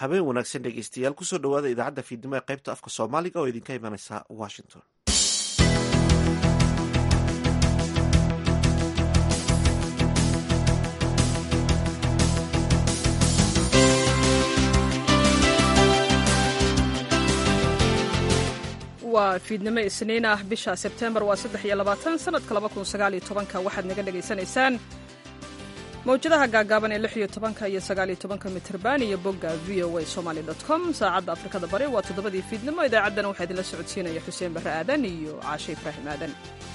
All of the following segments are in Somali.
habeen wanaagsan dhegeystayaal kusoo dhawaada idaacadda fiidnimo ee qaybta afka soomaaliga oo idinka imanaysa washington waa fiidnimo isniin ah bisha sebtembar waa saddex iyo labaatan sanadka laba kun sagaal iyo tobanka waxaad naga dhagaysanaysaan mawjadaha gaagaaban ee lix iyo tobanka iyo sagaal iyo tobanka mitrban iyo bogga v o a somaly dot com saacadda afrikada bari waa toddobadii fiidnimo idaacaddana waxaa idinla socodsiinaya xuseen barre aadan iyo caashe ibraahim aadan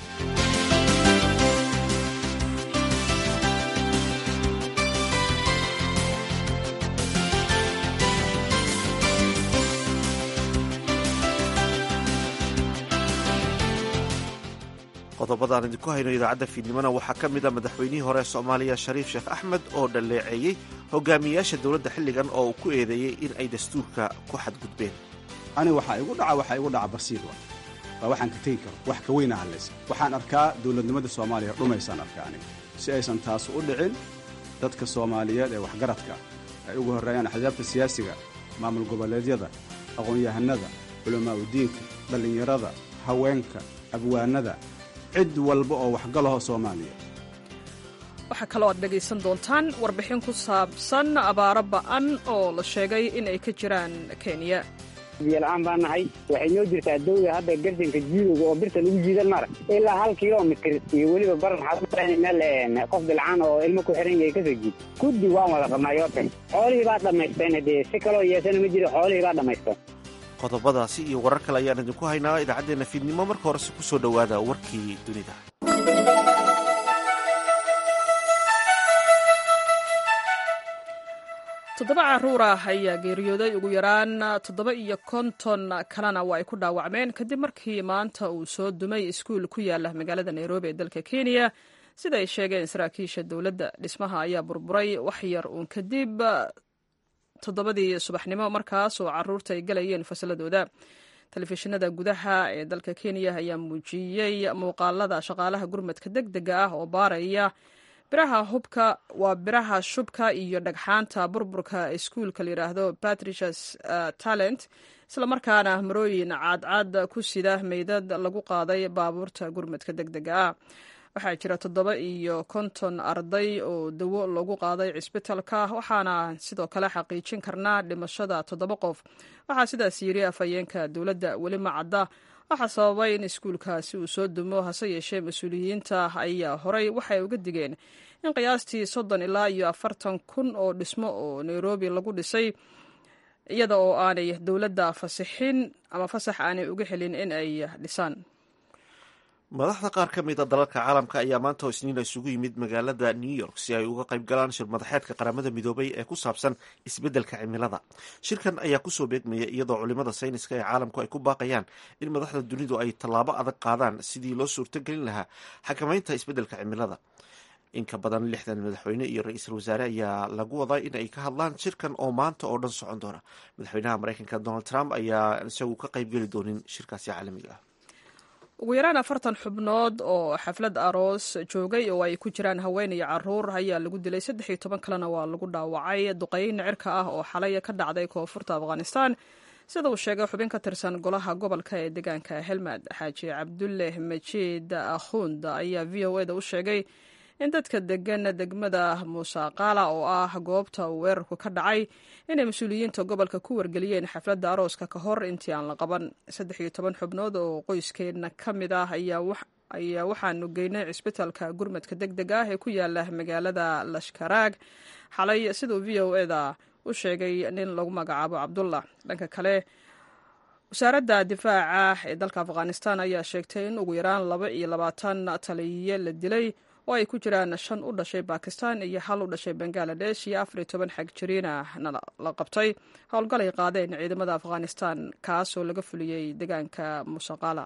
qodobadaan idinku hayno idaacadda fiidnimona waxaa ka mid a madaxweynihii hore soomaaliya shariif sheekh axmed oo dhaleeceeyey hogaamiyayaasha dowladda xilligan oo uu ku eedeeyey in ay dastuurka ku xadgudbeen ani waxaa igu dhaca waxaa igu dhaca basiir wa waa waxaan ka tegi karo wax ka weyna hadlaysa waxaan arkaa dowladnimada soomaaliya dhumaysaan arkaa aniga si aysan taas u dhicin dadka soomaaliyeed ee waxgaradka ay ugu horreeyaan axsaabta siyaasiga maamul goboleedyada aqoon-yahanada culamaa udiinka dhallinyarada haweenka abwaanada cid walba oo waxgalaho soomaaliya waxaa kaloo aad dhegaysan doontaan warbixin ku saabsan abaaro ba'an oo la sheegay in ay ka jiraan kenya biyola-aan baa nahay waxay noo jirtaa dawda hadda garsanka jiidowga oo birta lagu jiidan mara ilaa hal kilomitr iyo weliba baran waxaa meel qof bilcaan oo ilmo ku xiran yahay kasoo jiid guddi waan wada qabnaa yoortan xoolihii baa dhammaysteen dee si kaloo yeesana ma jiro xoolihii baa dhammaysteen qodobadaasi iyo warar kale ayaan idinku haynaa idaacaddeenna fiidnimo marka horese ku soo dhowaada warkii dunida toddoba caruur ah ayaa geeriyooday ugu yaraan toddoba iyo konton kalena waa ay ku dhaawacmeen kadib markii maanta uu soo dumay iskuul ku yaala magaalada nairobi ee dalka kenya sida ay sheegeen saraakiisha dowladda dhismaha ayaa burburay wax yar uun kadib toddobadii subaxnimo markaas oo caruurta ay galayeen fasaladooda telefishinada gudaha ee dalka kenya ayaa muujiyey muuqaalada shaqaalaha gurmadka deg dega ah oo baaraya biraha hubka waa biraha shubka iyo dhagxaanta burburka iskuulka layidhaahdo patricias talent islamarkaana marooyin caadcaad ku sida meydad lagu qaaday baabuurta gurmadka deg dega ah waxaa jira toddoba iyo konton arday oo dawo lagu qaaday cisbitalka waxaana sidoo kale xaqiijin karnaa dhimashada toddoba qof waxaa sidaas yiri afhayeenka dowladda weli macadda waxaa sababay in iskuulkaasi uu soo dumo hase yeeshee mas-uuliyiinta ayaa horey waxay uga digeen in qiyaastii soddon ilaa iyo afartan kun oo dhismo oo nairobi lagu dhisay iyada oo aanay dowladda fasixin ama fasax aanay uga helin in ay dhisaan madaxda qaar ka mid a dalalka caalamka ayaa maanta oo isniina isugu yimid magaalada new york si ay uga qayb galaan shir madaxeedka qaramada midoobay ee ku saabsan isbeddelka cimilada shirkan ayaa kusoo beegmaya iyadoo culimada sayniska ee caalamku ay ku baaqayaan in madaxda dunidu ay tallaabo adag qaadaan sidii loo suurtogelin lahaa xakamaynta isbeddelka cimilada in ka badan lixdan madaxweyne iyo ra-iisul wasaare ayaa lagu wadaa in ay ka hadlaan shirkan oo maanta oo dhan socon doona madaxweynaha mareykanka donald trump ayaa isagu ka qaybgeli doonin shirkaasi caalamiga ah ugu yaraan afartan xubnood oo xaflad aroos joogay oo ay ku jiraan haween iyo caruur ayaa lagu dilay saddex iyo toban kalena waa lagu dhaawacay duqeyn cirka ah oo xalay ka dhacday koonfurta afghanistan sida uu sheegay xubin ka tirsan golaha gobolka ee deegaanka helmad xaaji cabdulle majiid akhund ayaa v o eda u sheegay in dadka degan degmada muusaqaala oo ah goobta uu weerarku ka dhacay inay mas-uuliyiinta gobolka ku wargeliyeen xafladda arooska ka hor intii aan la qaban saddex iyo toban xubnood oo qoyskeedna ka mid ah ayaa waxaanu geynay cisbitalka gurmadka deg deg ah ee ku yaala magaalada lashkaraag xalay siduu v o eda u sheegay nin lagu magacaabo cabdullah dhanka kale wasaaradda difaaca ee dalka afghanistan ayaa sheegtay in ugu yaraan laba iyo labaatan taliye la dilay oo ay ku jiraan shan u dhashay bakistan iyo hal u dhashay bangaladesh iyo afar iyo toban xag jiriinahna la qabtay howlgal ay qaadeen ciidamada afghanistan kaasoo laga fuliyey deegaanka musaqala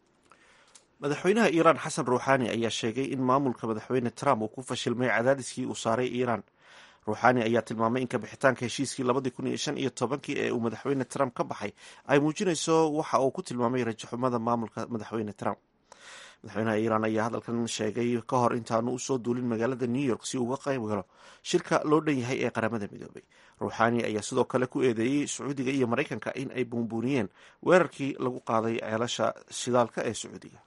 madaxweynaha iiraan xasan ruuxaani ayaa sheegay in maamulka madaxweyne trump uu ku fashilmay cadaadiskii uu saaray iiraan ruuxaani ayaa tilmaamay in kabixitaanka heshiiskii labadii kun iyo shan iyo tobankii ee uu madaxweyne trump ka baxay ay muujinayso waxa uu ku tilmaamay rajaxumada maamulka madaxweyne trump madaxweynaha iiraan ayaa hadalkan sheegay ka hor intaanu usoo duulin magaalada new york si uga qayb galo shirka loo dhan yahay ee qaramada midoobay ruuxaani ayaa sidoo kale ku eedeeyey sacuudiga iyo maraykanka in ay buunbuuniyeen weerarkii lagu qaaday ceelasha shidaalka ee sacuudiga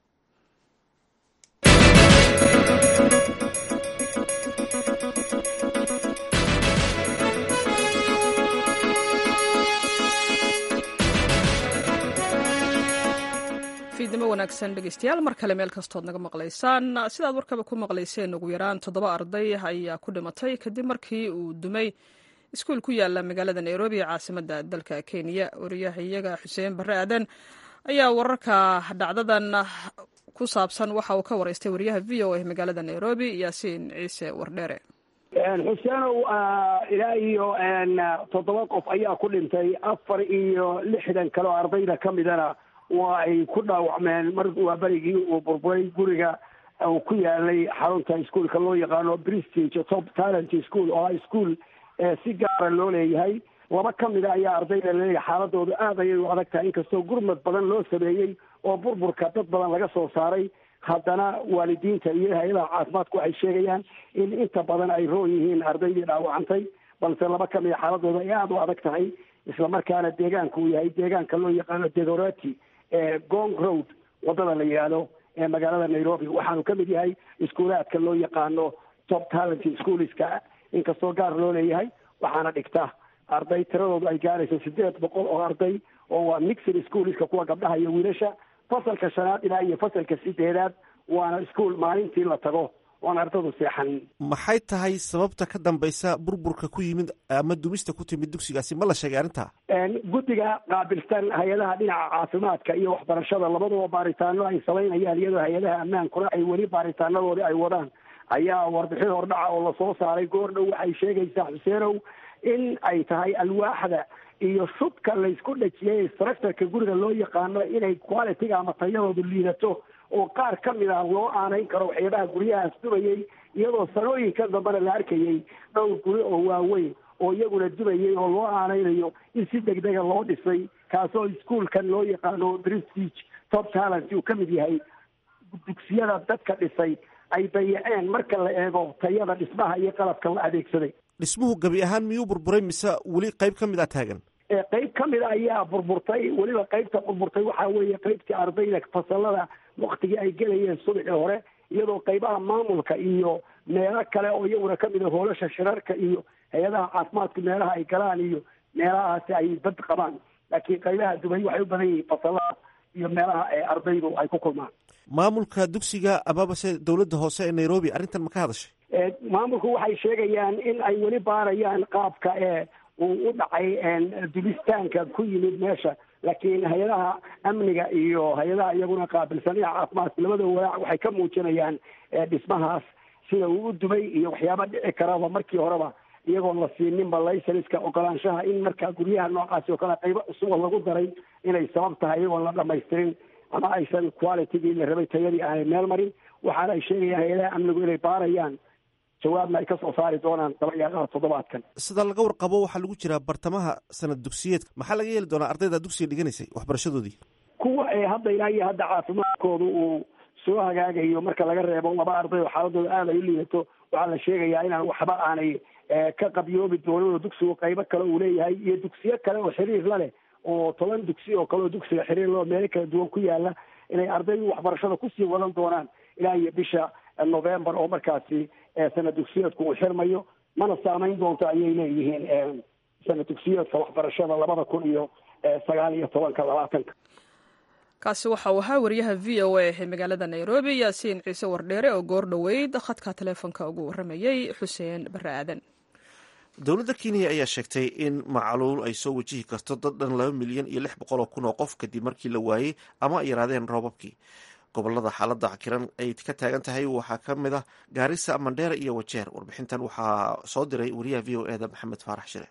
fiidnimo wanaagsan dhegeystayaal mar kale meel kastood naga maqlaysaan sidaad warkaba ku maqlayseen ugu yaraan toddoba arday ayaa ku dhimatay kadib markii uu dumay iskuul ku yaala magaalada nairobi ee caasimada dalka kenya wariyaha iyaga xuseen barre aadan ayaa wararka dhacdadan ku saabsan waxa uu ka wareystay wariyaha v o a magaalada nairobi yaasiin ciise wardheere xuseenow ilaa iyo toddoba qof ayaa ku dhintay afar iyo lixdan kale oo ardayda ka midana waa ay ku dhaawacmeen mar waa berigii uu burburay guriga uu ku yaalay xarunta iskuolka loo yaqaano prestige top talent school oo ah ischool si gaara loo leeyahay laba ka mida ayaa ardayda laleeyahay xaaladoodu aad ayay u adag tahay inkastoo gurmad badan loo sameeyey oo burburka dad badan laga soo saaray haddana waalidiinta iyo hay-adaha caafimaadku waxay sheegayaan in inta badan ay roon yihiin ardaydii dhaawacantay balse laba ka mida xaaladooda ay aada u adag tahay islamarkaana deegaanka uu yahay deegaanka loo yaqaano degorati gong road wadada la yidhaahdo ee magaalada nairobi waxaanu ka mid yahay iskuulaadka loo yaqaano top talent schoolska inkastoo gaar loo leeyahay waxaana dhigta arday tiradoodu ay gaarayso sideed boqol oo arday oo waa mixed schoolska kuwa gabdhaha iyo wiilasha fasalka shanaad ilaa iyo fasalka sideedaad waana ischool maalintii la tago oon ardadu seexanin maxay tahay sababta ka dambaysa burburka ku yimid ama dumista ku timid dugsigaasi ma la sheegay arrinta guddiga qaabilsan hay-adaha dhinaca caafimaadka iyo waxbarashada labaduba baaritaano ay samaynayaan iyadoo hay-adaha ammaankuna ay weli baaritaanadoodii ay wadaan ayaa warbixin hordhaca oo lasoo saaray goor dhow waxay sheegaysaa xuseenow in ay tahay alwaaxda iyo shubka laysku dhajiyay structureka guriga loo yaqaano inay qualitiga ama tayadoodu liidato oo qaar ka mid ah loo aanayn karo waxyaabaha guryahaas dubayay iyadoo sanooyinka dambena la arkayay dhowr guri oo waaweyn oo iyaguna dubayay oo loo aanaynayo in si degdega loo dhisay kaasoo iskuolkan loo yaqaano prestige top talent uu ka mid yahay dugsiyada dadka dhisay ay dayaceen marka la eego tayada dhismaha iyo qalabka la adeegsaday dhismuhu gabi ahaan miyuu burburay mise weli qayb ka mid a taagan qayb ka mid a ayaa burburtay weliba qaybta burburtay waxaa weeye qaybtii ardayda fasalada waktigii ay gelayeen subaxii hore iyadoo qaybaha maamulka iyo meelo kale oo iyaguna kamid a hoolasha shirarka iyo hay-adaha caafimaadku meelaha ay galaan iyo meelahaasi ay bad qabaan laakiin qaybaha dubay waxay u badan yihiin fasalada iyo meelaha ardaydu ay ku kulmaan maamulka dugsiga amabase dowladda hoose ee nairobi arrintan ma ka hadashay maamulku waxay sheegayaan in ay weli baarayaan qaabka ee uu u dhacay dulistaanka ku yimid meesha laakiin hay-adaha amniga iyo hay-adaha iyaguna qaabilsan dhinaca caafimaadka labada walaac waxay ka muujinayaan dhismahaas sida uu u dumay iyo waxyaaba dhici karaba markii horeba iyagoon la siininba laysenska ogolaanshaha in markaa guryaha noocaasi oo kale qaybo cusuba lagu daray inay sabab tahay iyagoon la dhamaystirin ama aysan qualitygii la rabay tayadii aanay meel marin waxaana ay sheegayaan hay-adaha amnigu inay baarayaan jawaabna ay ka soo saari doonaan dabayaaqaha toddobaadkan sida laga warqabo waxaa lagu jiraa bartamaha sanad dugsiyeedka maxaa laga yeeli doonaa ardayda dugsiga dhiganaysay waxbarashadoodii kuwa ee hadda ilaa iyo hadda caafimaadkoodu uu soo hagaagayo marka laga reebo laba arday oo xaaladooda aada ay u liidato waxaa la sheegayaa inaan waxba aanay ka qabyoobi doonin oo dugsigu qaybo kale uu leeyahay iyo dugsiyo kale oo xiriir la leh oo toban dugsi oo kale oo dugsiga xiriir loo meelo kala duwan ku yaala inay ardaydu waxbarashada kusii wadan doonaan ilaa iyo bisha november oo markaasi sanad dugsiyeedku uu xirmayo mana saamayn doonto ayay leeyihiin sanad dugsiyeedka waxbarashada labada kun iyo sagaal iyo tobanka labaatanka kaasi waxa uu ahaa wariyaha v o a ee magaalada nairobi yaasiin ciise wardheere oo goor dhoweyd khadka taleefonka ugu waramayey xuseen barre aadan dowladda kenya ayaa sheegtay in macluul ay soo wajihi karto dad dhan laba milyan iyo lix boqol oo kun oo qof kadib markii la waayey ama ay yaraadeen roobabkii gobolada xaaladda cakiran ay ka taagan tahay waxaa ka mid ah gaarisa mandheera iyo wajeer warbixintan waxaa soo diray wariyaha v o eda maxamed faarax shire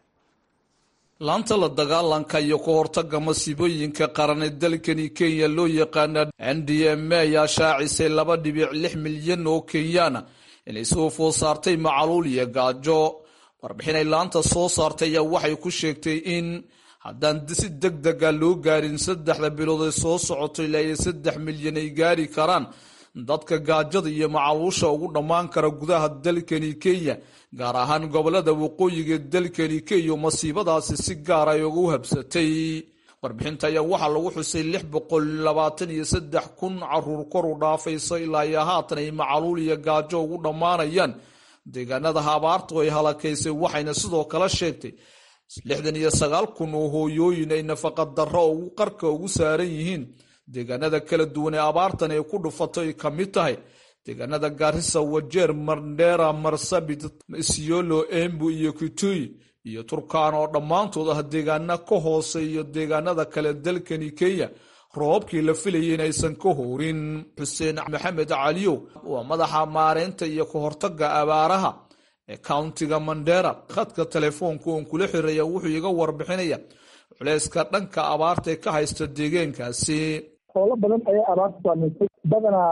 laanta la dagaalanka iyo ka hortaga masiibooyinka qaran ee dalkani kenya loo yaqaana n d m a ayaa shaacisay laba dhibic lix milyan oo kenyaana inay soo food saartay macaluul iyo gaajo warbixinay laanta soo saartay ayaa waxay ku sheegtay in haddaan si deg dega loo gaarin saddexda bilood ee soo socoto ilaa iyo saddex milyan ay gaari karaan dadka gaajada iyo macaluusha ugu dhammaan kara gudaha dalkani kenya gaar ahaan gobolada waqooyiga dalkani kenya masiibadaasi si gaar ay ugu habsatay warbixinta ayaa waxaa lagu xusay lix boqol labaatan iyo saddex kun caruur kor u dhaafayso ilaa iyo haatan ay macaluul iyo gaajo ugu dhammaanayaan deegaanada abaartu ay halakaysay waxayna sidoo kale sheegtay lixdan iyo sagaal kun oo hooyooyin ay nafaqa darro ugu qarka ugu saaran yihiin deegaanada kala duwan ee abaartan ay ku dhufato ay ka mid tahay deegaanada gaarisa wajeer mandera marsabit isiolo embu iyo kitui iyo turkaan oo dhammaantood ah deegaana ka hoose iyo deegaanada kale dalkani kenya roobabkii la filayay in aysan ka hoorin xuseen maxamed caliyow waa madaxa maareynta iyo ka hortaga abaaraha ee countiga mandera khadka telefoonka oon kula xiraya wuxuu iga warbixinaya culeyska dhanka abaarta ee ka haysta deegaankaasi hoolo badan ayaa abaarta saamaysay badanaa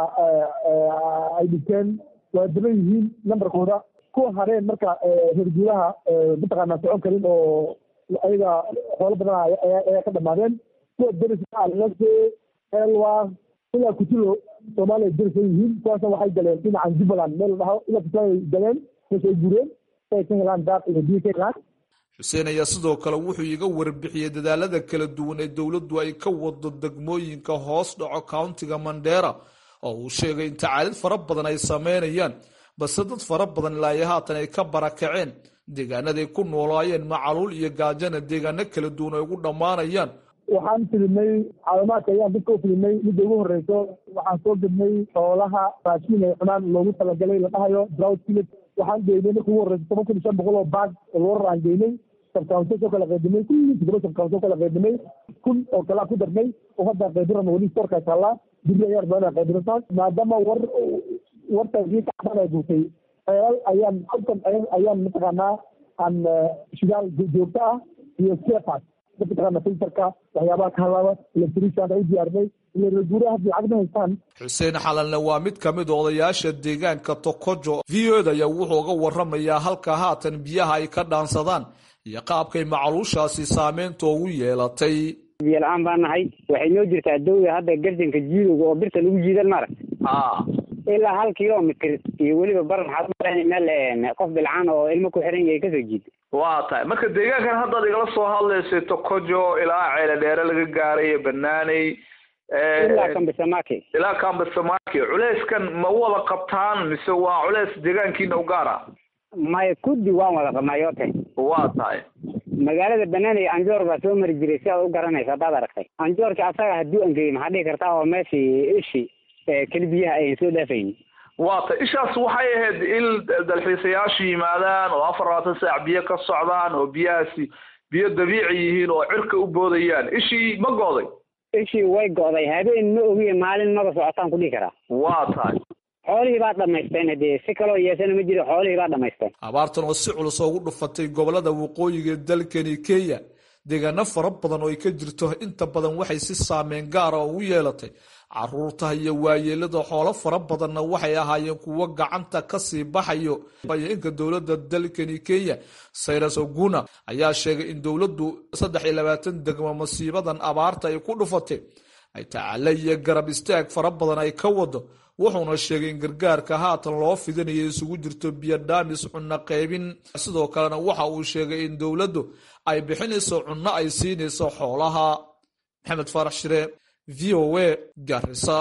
ay dhinteen waa daban yihiin nambarkooda kuwa hareen marka reer guuraha mataqaanaa socon karin oo ayaga hoolo badan ayaa ka dhamaadeen kuwa deriska alase elwa ilaa kutulo soomaaliya deris ay yihiin kuwaasna waxay galeen dhinacan jubbaland meel la dhaho ilaa kutulo ay galeen meesha ay guureen si ay ka helaan daaq iyo biyo ka helaan xuseen ayaa sidoo kale wuxuu iga warbixiyey dadaalada kala duwan ee dowladdu ay ka wado degmooyinka hoos dhaco countiga mandera oo uu sheegay in tacaalid fara badan ay sameynayaan balse dad fara badan ilaayo haatan ay ka barakaceen deegaanaday ku noolaayeen macaluul iyo gaajana deegaano kala duwan ay ugu dhammaanayaan waxaan filimay caawimaadka ayaan dadka u filimay midda ugu horeyso waxaan soo gednay xoolaha raashiin ay cunaan loogu talagalay la dhahayo drought village waxaan geynay marka ugu horeyso toban kun iyo shan boqol oo baag oo loorar aan geynay sabkaunso soo kala qaybinay kulli todoba sabkaunso kala qaybinay kun oo kalaa ku darnay oo hadda qaybiran weli storka taallaa dibri ayaa badan qaybinataa maadaama war wartaasii kacban ay guurtay xeelal ayaan halkan ayaan mataqaanaa aan shidaal joogto ah iyo skepas mataqaana filterka waxyaabaha ka halaaba electrician ay u diyaarinay ila reeguuraha haddii lacag ma haystaan xuseen xalanle waa mid ka mid odayaasha deegaanka tokojo v o d ayaa wuxuu uga waramayaa halka haatan biyaha ay ka dhaansadaan iyo qaabkay macluushaasi saameynta ugu yeelatay biyo la-aan baa nahay waxay noo jirtaa dawda hadda garjanka jiidowga oo birta lagu jiidan mara ilaa hal kilomitr iyo weliba baran waxaad meel qof bilcaan oo ilmo ku xiran yahay kasoo jiid waa tahay marka deegaankan haddaad igala soo hadlaysay tokojo ilaa ceele dheere laga gaaray banaaney ilaa kambisamaki ilaa kambisamaki culeyskan ma wada qabtaan mise waa culeys deegaankiina u gaar ah maya kuddi waan wada qabnaa yote waa tahay magaalada banaaney anjoor baa soo mari jiray si aad u garanaysa haddaad aragtay anjoorka asaga hadduu angeyey maxaa dhihi kartaa oo meeshii ishi keli biyaha ayan soo dhaafayn waa tay ishaas waxay ahayd il dalxiisayaashu yimaadaan oo afar labaatan saac biyo ka socdaan oo biyahaasi biyo dabiici yihiin oo cirka u boodayaan ishii ma go'day ishii way go'day habeen ma ogiye maalin maba socotaan ku dhihi karaa waa tahay xoolihii baa dhamaysteen hadee si kaloo yeesana ma jiro xoolihii baa dhamaysteen abaartan oo si culus ugu dhufatay gobolada waqooyiga ee dalkani kenya deegaano fara badan oo ay ka jirto inta badan waxay si saameyn gaara ugu yeelatay caruurta iyo waayeelada xoolo fara badanna waxay ahaayeen kuwo gacanta kasii baxayo inka dowladda dalkani kenya sayras oguna ayaa sheegay in dowladdu saddex iyo labaatan degmo masiibadan abaarta ay ku dhufatay ay tacaala iyo garab istaag fara badan ay ka wado wuxuuna sheegay in gargaarka haatan loo fidinayo isugu jirto biyo dhaamis cunno qaybin sidoo kalena waxa uu sheegay in dowladdu ay bixinayso cunno ay siinayso xoolaha maxamed faarax shire v o a garisa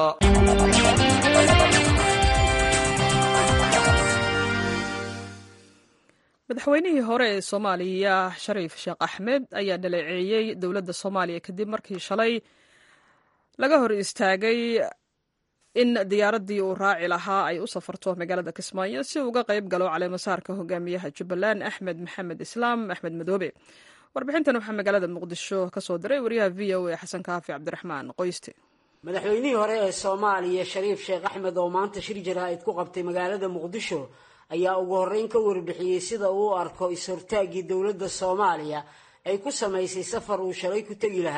madaxweynihii hore ee soomaaliya shariif sheekh axmed ayaa dhaleeceeyey dowladda soomaaliya kadib markii shalay laga hor istaagay in diyaaraddii uu raaci lahaa ay u safarto magaalada kismaayo si uga qayb galo caleemasaarka hogaamiyaha jubbaland axmed maxamed islaam axmed madoobe warbixintan waxaa magaalada muqdisho ka soo diray wariyaha v o a xasan kaafi cabdiraxmaan qoyste madaxweynihii hore ee soomaaliya shariif sheekh axmed oo maanta shir jaraa'id ku qabtay magaalada muqdisho ayaa ugu horreyn ka warbixiyey sida uu u arko is-hortaaggii dowladda soomaaliya ay ku samaysay safar uu shalay ku tegi lahaa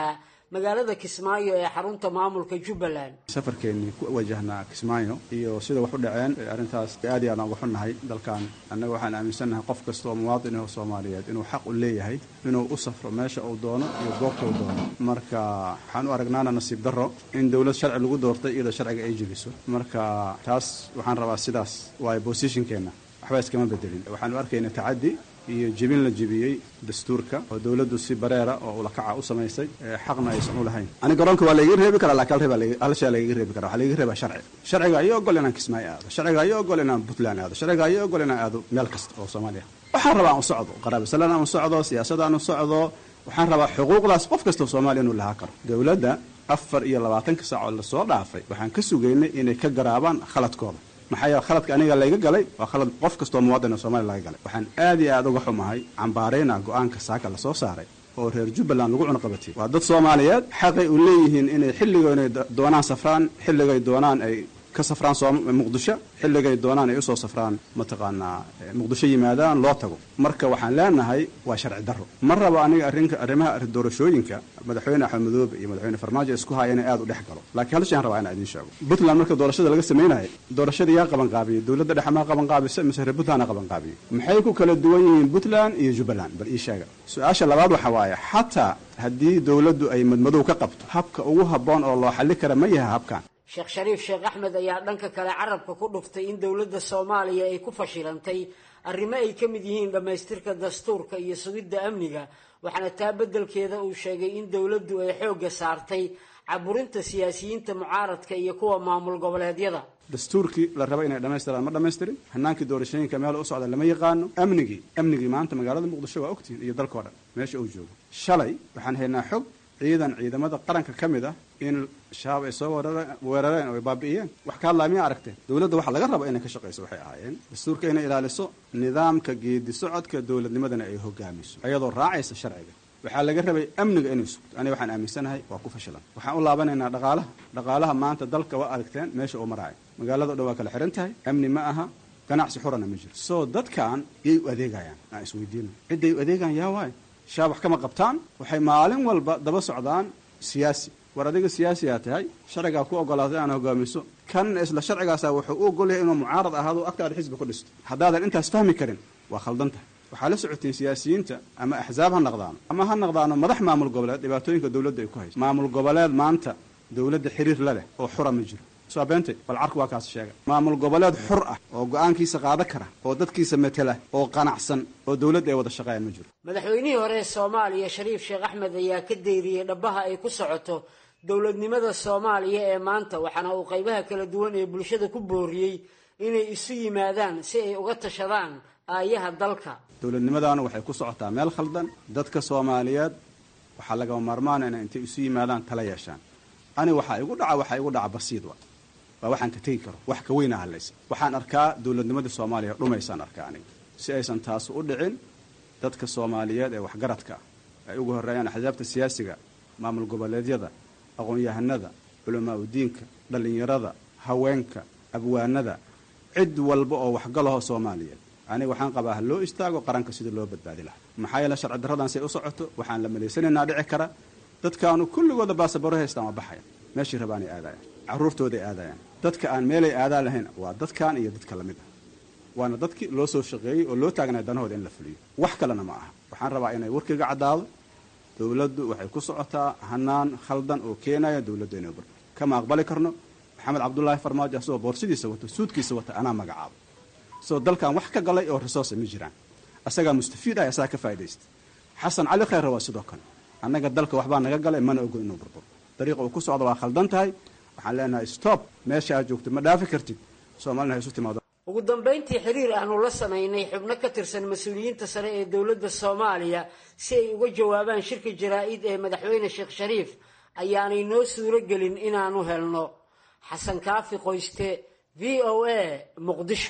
magaalada kismaayo ee xarunta maamulka jubbaland safarkeennii ku wajahnaa kismaayo iyo sida wax u dhaceen arrintaas aad iyo aad aan uga xunnahay dalkan annaga waxaan aaminsannahay qof kasta oo muwaadin ah soomaaliyeed inuu xaq u leeyahay inuu u safro meesha uu doono iyo goobta uu doono marka waxaan u aragnaana nasiib darro in dowlad sharci lagu doortay iyadoo sharciga ay jebiso marka taas waxaan rabaa sidaas waayo bosishinkeenna waxba iskama bedelin waxaan u arkaynaa tacaddi iyo jebin la jebiyey dastuurka oo dowladdu si bareera oo ulakaca u samaysay xaqna aysan u lahayn ani garoonka waa laiga reebi karaa laakiin hal shay lagaga reebi kara waxaa lagaga reebaa sharci sharciga ayaa ogol inaan kismaayo aado sharciga ayaa ogol inaan puntland aado sharciga ayaa ogol inaan aado meel kasta oo soomaaliya waxaan rabaa aan u socdo qaraabisalaan aan u socdo siyaasada aan u socdo waxaan rabaa xuquuqdaas qof kasta oo soomaaliya inuu lahaa karo dowladda afar iyo labaatanka saac oo lasoo dhaafay waxaan ka sugaynay inay ka garaabaan khaladkooda maxaa yeele khaladka aniga layga galay waa khalad qof kastoo muwaadin oo soomaliya laga galay waxaan aad iyo aad uga xumahay cambaarayna go-aanka saaka lasoo saaray oo reer jubbaland lagu cunuqabatiyey waa dad soomaaliyeed xaqay u leeyihiin inay xilligo inay doonaan safraan xilligay doonaan ay ka safraan muqdisho xilligay doonaan ay usoo safraan mataqaanaa muqdisho yimaadaan loo tago marka waxaan leenahay waa sharci darro ma rabo aniga arrinka arrimaha doorashooyinka madaxweyne axmed madoobe iyo madaxweyne farmaajo isku haya inay aad u dhex galo laakiin hal shay aan rabaa inaan idiin sheego puntland marka doorashada laga samaynayo doorashada yaa qaban qaabiyey dowladda dhexe maa qaban qaabisa mise reer puntland aa qaban qaabiyey maxay ku kala duwan yihiin puntland iyo jubbaland bal ii sheega su-aasha labaad waxa waaye xataa haddii dowladdu ay madmadow ka qabto habka ugu habboon oo loo xalli kara ma yahay habkan sheekh shariif sheekh axmed ayaa dhanka kale carabka ku dhuftay in dowladda soomaaliya ay ku fashilantay arrimo ay ka mid yihiin dhammaystirka dastuurka iyo sugidda amniga waxaana taa beddelkeeda uu sheegay in dowladdu ay xoogga saartay caburinta siyaasiyiinta mucaaradka iyo kuwa maamul goboleedyada dastuurkii la raba inay dhammaystiraan ma dhammaystirin hanaankii doorashooyinka meel u socda lama yaqaano amnigii amnigii maanta magaalada muqdisho waa ogtihiin iyo dalkao dhan meesha uu joogo shalay waxaan haynaa xog ciidan ciidamada qaranka ka mid ah in shabaab ay soo weerareen oo ay baabi'iyeen wax ka hadlaa miyaa aragteen dowladda waxa laga rabo inay ka shaqayso waxay ahaayeen dastuurka inay ilaaliso nidaamka geedi socodka dowladnimadana ay hogaamiso ayadoo raacaysa sharciga waxaa laga rabay amniga inay sugto aniga waxaan aaminsanahay waa ku fashilan waxaan u laabanaynaa dhaqaalaha dhaqaalaha maanta dalka waa aragteen meesha uu maraayo magaalada o dhan waa kala xihan tahay amni ma aha ganacsi xurana ma jiro soo dadkan yay u adeegayaan aan isweydiino cidday u adeegaan yaa waayo shaab wax kama qabtaan waxay maalin walba daba socdaan siyaasi war adiga siyaasiyaa tahay sharcigaa ku ogolaatay aan hogaamiso kan isla sharcigaasa wuxuu u ogol yahay inuu mucaarad ahaado agtaada xisbi ku dhisto haddaadan intaas fahmi karin waa khaldan tahay waxaa la socoteen siyaasiyiinta ama axsaab ha naqdaano ama ha naqdaano madax maamul goboleed dhibaatooyinka dowladda ay ku hayso maamul goboleed maanta dowladda xiriir la leh oo xura ma jiro soo beentay bal carku waa kaas sheega maamul goboleed xur ah oo go-aankiisa qaada kara oo dadkiisa matela oo qanacsan oo dowladda ay wada shaqeeyaan ma jiro madaxweynihii hore ee soomaaliya shariif sheekh axmed ayaa ka deyriyey dhabbaha ay ku socoto dowladnimada soomaaliya ee maanta waxaana uu qaybaha kala duwan ee bulshada ku booriyey inay isu yimaadaan si ay uga tashadaan aayaha dalka dowladnimadaana waxay ku socotaa meel khaldan dadka soomaaliyeed waxaa lagama maarmaana inay intay isu yimaadaan tala yeeshaan ani waxaa igu dhaca waxaa igu dhaca basiid wa waa waxaan ka tegi karo wax ka weyna hadlaysa waxaan arkaa dowladnimadii soomaaliya dhumaysaan arkaa aniga si aysan taas u dhicin dadka soomaaliyeed ee waxgaradka ah ay ugu horreeyaan axsaabta siyaasiga maamul goboleedyada aqoon-yahanada culamaa udiinka dhallinyarada haweenka abwaanada cid walba oo waxgalaho soomaaliyeed aniga waxaan qabaa ha loo istaago qaranka sida loo badbaadi lahaa maxaa yeele sharci darradan say u socoto waxaan la malaysanaynaa dhici kara dadkaanu kulligooda baasabaro haystaan waa baxaya meeshii rabaanay aadayaan carruurtooday aadayaan dadka aan meelay aadaan lahayn waa dadkan iyo dadka lamid ah waana dadkii loo soo shaqeeyey oo loo taagnay danahooda in la fuliyo wax kalena ma aha waxaan rabaa inay warkayga caddaado dowladdu waxay ku socotaa hanaan khaldan oo keenaya dowladdu inay bar kama aqbali karno maxamed cabdulaahi farmaajo asagoo boorsidiisa wato suudkiisa wata anaa magacaabo soo dalkan wax ka galay oo resource ma jiraan asagaa mustafiid ah asagaa ka faa'idaysta xasan cali khayre waa sidoo kale annaga dalka waxbaa naga galay mana ogol inuu burburo dariiqa uu ku socda waa khaldan tahay waxaan leenahay stop meesha aad joogto ma dhaafi kartid soomaalina ha isu timaado ugu dambayntii xiriir aanu la samaynay xubno ka tirsan mas-uuliyiinta sare ee dowladda soomaaliya si ay uga jawaabaan shirka jaraa-id ee madaxweyne sheekh shariif ayaanay noo suuro gelin inaanu helno xasan kaafi qoyste v o a muqdisho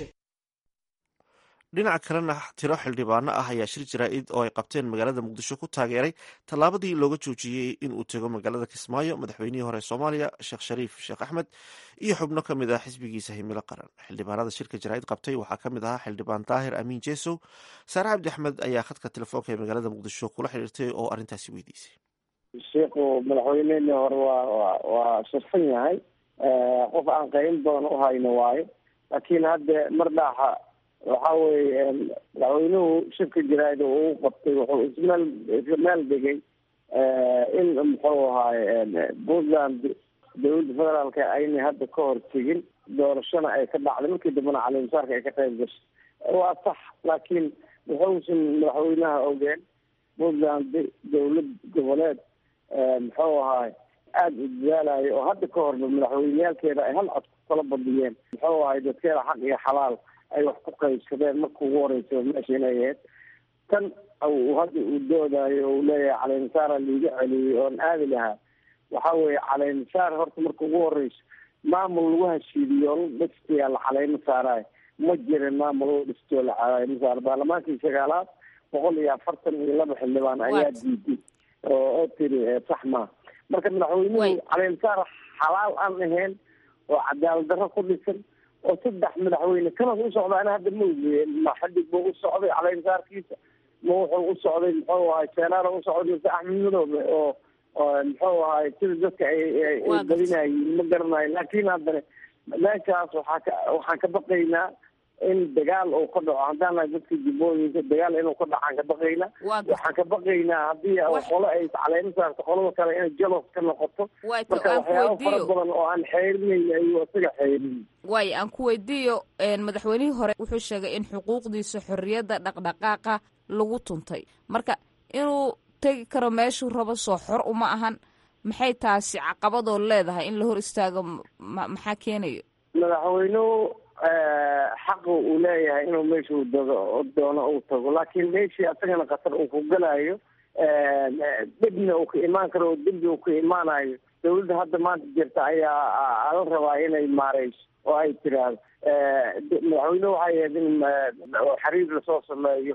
dhinaca kalena tiro xildhibaano ah ayaa shir jaraa-id oo ay qabteen magaalada muqdisho ku taageeray tallaabadii looga joojiyey inuu tego magaalada kismaayo madaxweynihii hore soomaaliya sheekh shariif sheekh axmed iyo xubno ka mid ah xisbigiisa himilo qaran xildhibaanada shirka jaraa-id qabtay waxaa ka mid ahaa xildhibaan daahir amiin jesow saare cabdi axmed ayaa khadka telefoonka ee magaalada muqdisho kula xiriirtay oo arrintaasi weydiisay sheikhu madaxweyneheni hore waa wa waa shirfan yahay qof aan qayn badan u hayno waayo laakiin hadda mar dhaaxa waxa weye madaxweynuhu shirka jaraa'id uu qabtay wuxuu ismeel isla meel dhigay in muxuu ahaay puntland dawladda federaalka aynay hadda ka hor tegin doorashona ay ka dhacday markii dambena calimusaarka ay ka qayb gashay waa sax laakiin wuxuusan madaxweynaha ogeen puntland dawlad goboleed muxuu ahaay aada u dadaalayo oo hadda ka horba madaxweyneyaalkeeda ay hal cod ku kala badiyeen muxuu ahay dadkeeda xaq iyo xalaal ay wax ku qaybsadeen marka ugu horeysa meesha inay ahayd tan hadda uu doodayo uu leeyahay caleynsaara liiga celiyey oon aadi lahaa waxa weeye caleynsaar horta marka ugu horeyso maamul lagu heshiidiyo oo la dhistayaa la caleymo saarayo ma jirin maamul la dhistoo la caleymo saaro baarlamaankii sagaalaad boqol iyo afartan iyo laba xildhibaan ayaa diiday oo oo tiri sax maa marka madaxweynuhu caleynsaar xalaal aan ahayn oo cadaalad darro ku dhisan oo saddex madaxweyne kanas u socdaana hadda ma ogeeye ma xadig buu u socday caleynsaarkiisa ma wuxuu u socday muxuu ahay senaara u socday mise axmed madoobe oo muxuu ahay sida dadka ay badinayiin ma garanayo laakin haddana meeshaas waxaa ka waxaan ka baqaynaa in dagaal uu ka dhaco haddaan nahay dadka jubbooyinka dagaal inuu ka dhacaan ka baqaynaa waxaan ka baqaynaa haddii qolo ay caleemo saarto qolada kale inay jalos ka noqoto marka waxyaaba fara badan oo aan xeerinayn ayuu isaga xeerin waayo aan ku weydiiyo madaxweynihii hore wuxuu sheegay in xuquuqdiisa xorriyadda dhaqdhaqaaqa lagu tuntay marka inuu tegi karo meeshuu rabo soo xor uma ahan maxay taasi caqabadoo leedahay in la hor istaago maxaa keenayo madaxweynuhu xaqa uu leeyahay inuu meeshuu dago doono uu tago laakiin meeshii asagana khatar uu ku galayo dhibna uu ka imaan karo oo dembi uu ka imaanayo dawladda hadda maanta jirta ayaa la rabaa inay maareyso oo ay tiraahdo madaxweynuhu waxay ahayd in xiriir lasoo sameeyo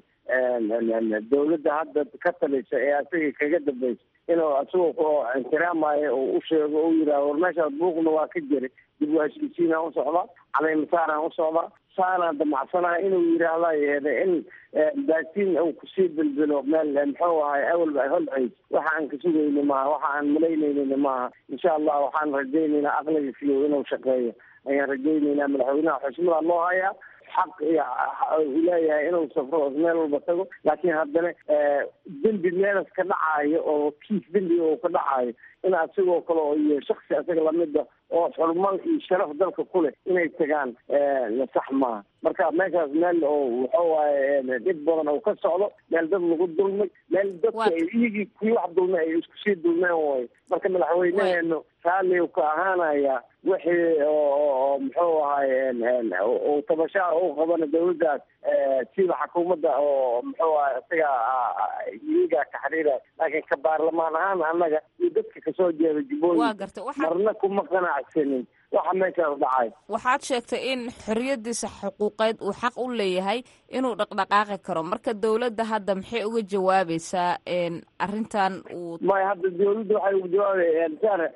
dawladda hadda ka talisa ee asaga kaga dambeysa inuu isagoo ixtiraamayo u sheego u yidhahdo war meeshaas buuqna waa ka jiray dib u heshiisiinaan u socdaa caleymasaaraan u socdaa saanaan damacsanaa inuu yidhaahda yeede in baatiin uu kusii bilbilo meel muxuu ahay awalba ay holcays waxa aan ka sugayni maaha waxa aan malaynaynin maaha insha allah waxaan rajaynaynaa aqliga fiyow inuu shaqeeyo ayaan rajaynaynaa madaxweynaha xushmada loo hayaa xaq iyo uu leeyahay inuu safro meel walba tago laakiin haddana dembi meelas ka dhacayo oo kiis dembi oo ka dhacayo in asigoo kale iyo shaksi asaga lamida oo xurmal iyo sharaf dalka ku leh inay tagaan sax maaha marka meeshaas meel oo wuxuu waaye dhib badan oo ka socdo meel dad lagu dulmay meel dadka iyagii kuwii wax dulmay ay isku sii dulmeen way marka madaxweyneheenu raalli ka ahaanaya wixii oo muxuu ahay uu tabashaa u qabana dawladdaas siba xukuumadda oo muxuu ahay isaga iyagaa ka xiriiraya laakiin ka baarlamaan ahaan annaga iyo dadka kasoo jeeda jubbooyinka marna kuma qanacsanin waxa meeshaas dhacay waxaad sheegtay in xorriyadiisa xuquuqeed uu xaq u leeyahay inuu dhaqdhaqaaqi karo marka dawladda hadda maxay uga jawaabaysaa arrintan uu maya hadda dawladda waxay uga jawaabaya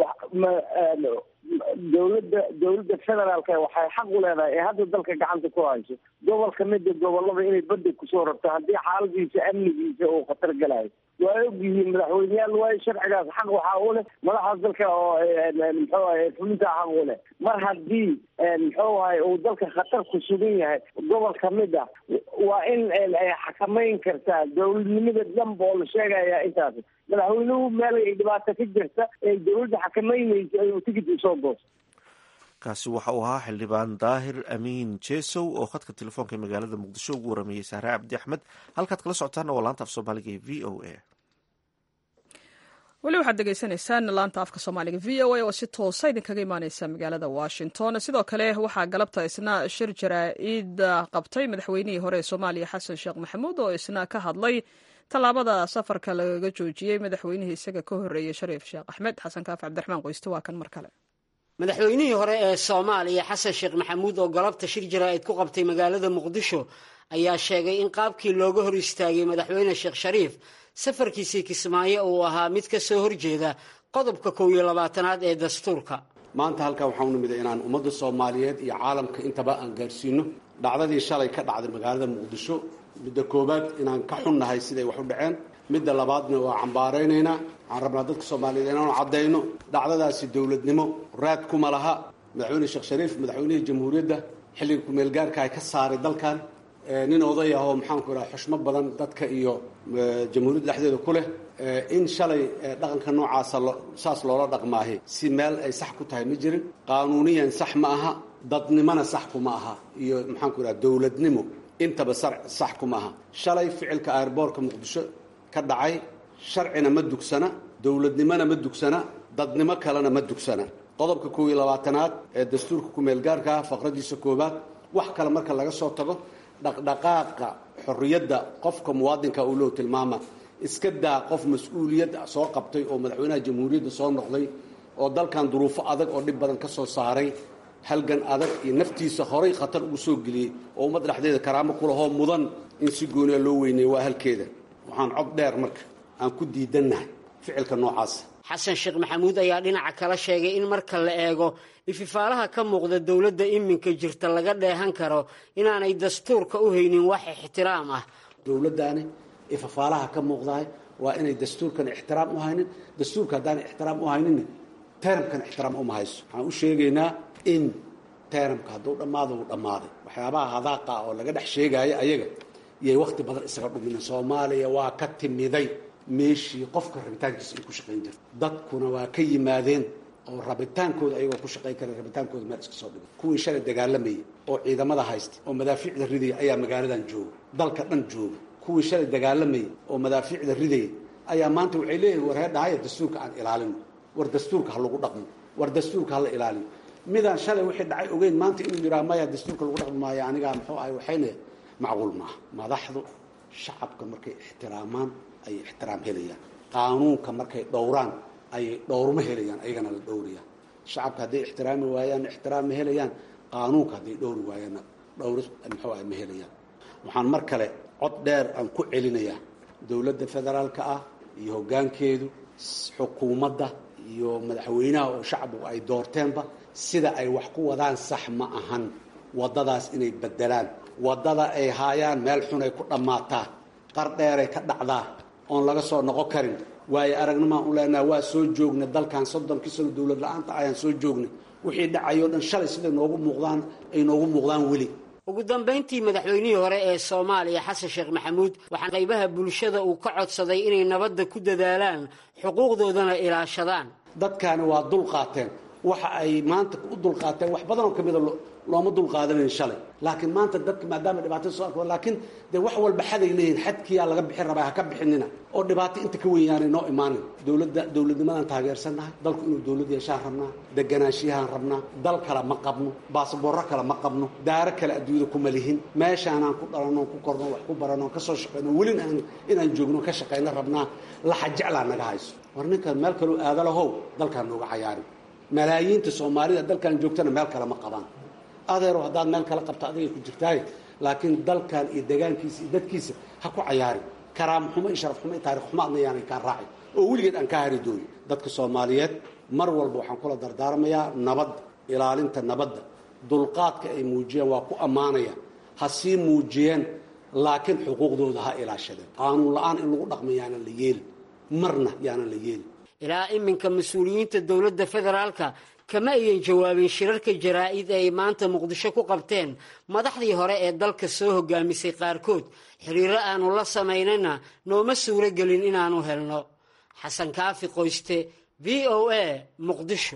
dawladda dawladda federaalka waxay xaq u leedahay ee hadda dalka gacanta ku hayso gobol kamida gobolada inay badda kusoo rabto haddii xaaladiisa amnigiisa uu khatar galayo waa ogyihiin madaxweyneyaal waayo sharcigaas xaq waxaa u leh madaxda dalka oo muxuu ahay fulinta xaq u leh mar haddii muxuu ahay uu dalka khatar ku sugan yahay gobol kamid ah waa in ay xakamayn kartaa dawladnimada dhanba oo la sheegaya intaas madaxweynuhu meel ay dhibaato ka jirta ee dawladda xakamaynaysa ayuu tigid usoo goosto kaasi waxa uu ahaa xildhibaan daahir amiin jesow oo khadka telefoonka ee magaalada muqdisho ugu warameeyey sahre cabdi axmed halkaad kala socotaana waa laanta af soomaaliga ee v o a weli waxaad degeysanaysaan laanta afka soomaaliga v o a oo si toosa idinkaga imaaneysa magaalada washington sidoo kale waxaa galabta isna shir jaraa-id qabtay madaxweynihii hore ee soomaaliya xasan sheekh maxamuud oo isna ka hadlay tallaabada safarka lagaga joojiyey madaxweynihii isaga ka horreeyey shariif sheekh axmed xasan kaaf cabdiraxmaan qoyste waa kan mar kale madaxweynihii hore ee soomaaliya xasan sheekh maxamuud oo galabta shir jaraa-id ku qabtay magaalada muqdisho ayaa sheegay in qaabkii looga hor istaagay madaxweyne sheekh shariif safarkiisii kismaayo uu ahaa mid ka soo horjeeda qodobka kow iyo labaatanaad ee dastuurka maanta halkaa waxaan u nimida inaan ummadda soomaaliyeed iyo caalamka intaba aan gaarsiino dhacdadii shalay ka dhacday magaalada muqdisho midda koowaad inaan ka xunnahay siday wax u dhaceen midda labaadna waa cambaaraynaynaa waxaan rabnaa dadka soomaaliyeed inaanu caddayno dhacdadaasi dowladnimo raad kuma laha madaxweyne sheekh shariif madaxweynihii jamhuuriyadda xilliga kumeelgaarka ay ka saaray dalkan nin oday ah oo maxaanku idhaha xushmo badan dadka iyo jamhuuriyadda dhexdeeda ku leh in shalay dhaqanka noocaasa saas loola dhaqmaahi si meel ay sax ku tahay ma jirin qaanuuniyan sax ma aha dadnimona sax kuma aha iyo maxaanku idhaha dowladnimo intaba sax kuma aha shalay ficilka airboortka muqdisho ka dhacay sharcina ma dugsana dowladnimona ma dugsana dadnimo kalena ma dugsana qodobka koob iyo labaatanaad ee dastuurka kumeelgaarka ah faqradiisa koobaad wax kale marka laga soo tago dhaqdhaqaaqa xorriyadda qofka muwaadinka uu loo tilmaama iska daa qof mas-uuliyad soo qabtay oo madaxweynaha jamhuuriyadda soo noqday oo dalkan duruufo adag oo dhib badan ka soo saaray halgan adag iyo naftiisa horay khatar ugu soo geliyey oo ummad dhexdeeda karaamo ku lahoo mudan in si gooniya loo weyneeyo waa halkeeda waxaan cod dheer marka aan ku diidannahay ficilka noocaasa xasan sheekh maxamuud ayaa dhinaca kala sheegay in marka la eego ififaalaha ka muuqda dowladda iminka jirta laga dheehan karo inaanay dastuurka u haynin wax ixtiraam ah dowladdaani ififaalaha ka muuqdahay waa inay dastuurkan ixtiraam u haynin dastuurka haddaan ixtiraam u hayninna teramkan ixtiraam uma hayso waxaan u sheegaynaa in teramka hadduu dhammaado uu dhammaaday waxyaabaha hadaaqa oo laga dhex sheegaayo ayaga yay wakhti badan isaga dhumina soomaaliya waa ka timiday meeshii qofka rabitaankiisa ay ku shaqayn jirta dadkuna waa ka yimaadeen oo rabitaankooda ayagoo ku shaqayn kara rabitaankooda meel iska soo dhigay kuwii shalay dagaalamayay oo ciidamada haysta oo madaafiicda ridaya ayaa magaaladan jooga dalka dhan jooga kuwii shalay dagaalamayay oo madaafiicda ridaya ayaa maanta waxay leeyihin war hee dhahaya dastuurka aan ilaalino war dastuurka ha lagu dhaqmo war dastuurka ha la ilaaliyo midaan shalay wixii dhacay ogeyn maanta inuu yidhaha maya dastuurka lagu dhaqmi maayo anigaa muxuu ahay waxayna macquul maaha madaxdu shacabka markay ixtiraamaan ayay ixtiraam helayaan qaanuunka markay dhowraan ayay dhowrma helayaan ayagana la dhowrayaan shacabka hadday ixtiraami waayaan ixtiraam ma helayaan qaanuunka hadday dhowri waayaanna dhowri muxuu ah ma helayaan waxaan mar kale cod dheer aan ku celinayaa dowladda federaalka ah iyo hoggaankeedu xukuumadda iyo madaxweynaha oo shacbigu ay doorteenba sida ay wax ku wadaan sax ma ahan waddadaas inay beddelaan waddada ay haayaan meel xunay ku dhammaataa qar dheeray ka dhacdaa oon laga soo noqon karin waayo aragnimaan u leenaha waa soo joogna dalkan soddonkii sano dowlad la-aanta ayaan soo joognay wixii dhacayoo dhan shalay siday noogu muuqdaan ay noogu muuqdaan weli ugu dambayntii madaxweynihii hore ee soomaaliya xasan sheekh maxamuud waxaa qaybaha bulshada uu ka codsaday inay nabadda ku dadaalaan xuquuqdoodana ilaashadaan dadkaani waa dul qaateen waxa ay maanta u dulqaateen wax badanoo ka mida looma dulqaadanayn shalay laakiin maanta dadka maadaama dhibaato soo arko laakiin dee wax walba xaday leeyihin xadkiyaa laga bixin rabaa ha ka bixinina oo dhibaato inta ka weynyaanay noo imaanin dowladda dowladnimadaan taageersannahay dalku inuu dowlad yeeshaan rabnaa deganaanshiyahaan rabnaa dal kale ma qabno baasaboorro kale ma qabno daaro kale adduunyada kuma lihin meeshaanaan ku dhalanoo ku korno wax ku barano ka soo shaqayno welina aan inaan joogno ka shaqayno rabnaa laxa jeclaa naga hayso war ninkan meel kaloo aadalahow dalkaan nooga cayaarin malaayiinta soomaalida dalkan joogtana meel kale ma qabaan adeero haddaad meel kala qabto adigay ku jirtaaye laakiin dalkan iyo degaankiisa iyo dadkiisa ha ku cayaarin karaamo xumo iyo sharaf xumo iyo taarikh xumo adna yaanay kaa raacin oo weligeed aan kaa hari doonin dadka soomaaliyeed mar walba waxaan kula dardaarmayaa nabadda ilaalinta nabadda dulqaadka ay muujiyeen waa ku ammaanaya ha sii muujiyeen laakiin xuquuqdooda ha ilaashadeen qaanuun la-aan in lagu dhaqma yaanan la yeelin marna yaanan la yeelin ilaa iminka mas-uuliyiinta dowladda federaalka kama ayan jawaabin shirarka jaraa'id ay maanta muqdisho ku qabteen madaxdii hore ee dalka soo hogaamisay qaarkood xiriiro aanu la samaynana nooma suuro gelin inaanu helno xasan kaafi qoyste v o a muqdisho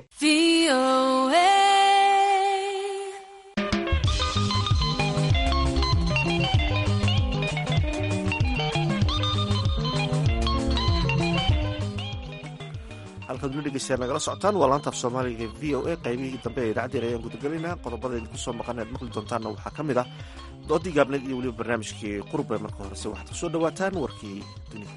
halkaad weli dhegeystayaa nagala socotaan waa laantaaf soomaaliga v o a qaybihii dambe ee idaacaddeen ayaan gudagelaynaa qodobada idinku soo maqan aad maqli doontaanna waxaa ka mid ah doodii gaabneed iyo weliba barnaamijkii qurbe marka horese waxaad ku soo dhowaataan warkii dunida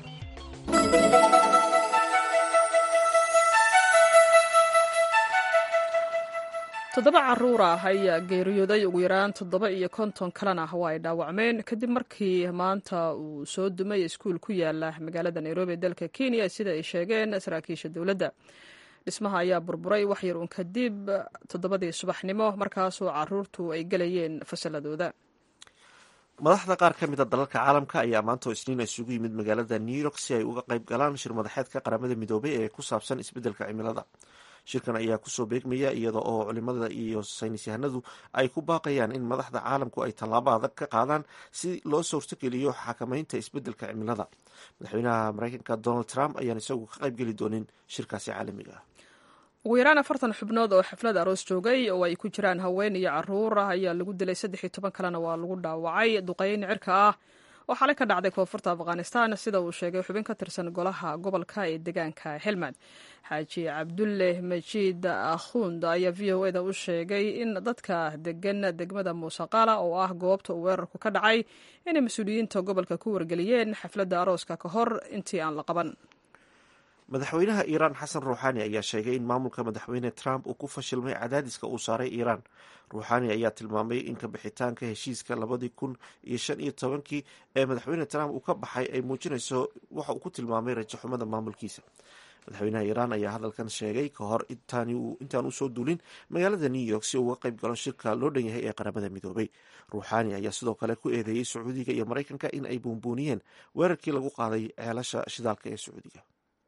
toddoba caruur ah ayaa geeriyooday ugu yaraan toddoba iyo konton kalena waa ay dhaawacmeen kadib markii maanta uu soo dumay iskuul ku yaala magaalada nairobi ee dalka kenya sida ay sheegeen saraakiisha dowladda dhismaha ayaa burburay wax yar uun kadib toddobadii subaxnimo markaasoo caruurtu ay gelayeen fasaladooda madaxda qaar ka mid a dalalka caalamka ayaa maanta oo isniin isugu yimid magaalada new york si ay uga qayb galaan shir madaxeedka qaramada midoobay ee ku saabsan isbeddelka cimilada shirkan ayaa kusoo beegmaya iyada oo culimada iyo saynis yahanadu ay ku baaqayaan in madaxda caalamku ay tallaabo adag ka qaadaan si loo suurtogeliyo xakamaynta isbeddelka cimilada madaxweynaha mareykanka donald trump ayaan isagu ka qaybgeli doonin shirkaasi caalamiga ah ugu yaraan afartan xubnood oo xaflad aroos joogay oo ay ku jiraan haween iyo caruur ah ayaa lagu dilay saddex iyo toban kalena waa lagu dhaawacay duqeyn cirka ah oo xalay ka dhacday koonfurta afghanistan sida uu sheegay xubin ka tirsan golaha gobolka ee deegaanka helmand xaaji cabdulle majiid akhund ayaa v o eda u sheegay in dadka degan degmada muusaqala oo ah goobta uu weerarku ka dhacay inay mas-uuliyiinta gobolka ku wargeliyeen xafladda arooska ka hor intii aan la qaban madaxweynaha iiraan xasan ruuxaani ayaa sheegay in maamulka madaxweyne trump uu ku fashilmay cadaadiska uu saaray iiraan ruuxaani ayaa tilmaamay in kabixitaanka heshiiska labadii kun iyo shan iyo tobankii ee madaxweyne trump uu ka baxay ay muujinayso waxa uu ku tilmaamay rajaxumada maamulkiisa madaxweynaha iiraan ayaa hadalkan sheegay ka hor intaan usoo duulin magaalada new york si uu uga qayb galo shirka loo dhan yahay ee qaramada midoobay ruuxaani ayaa sidoo kale ku eedeeyey sacuudiga iyo maraykanka in ay buunbuuniyeen weerarkii lagu qaaday ceelasha shidaalka ee sacuudiga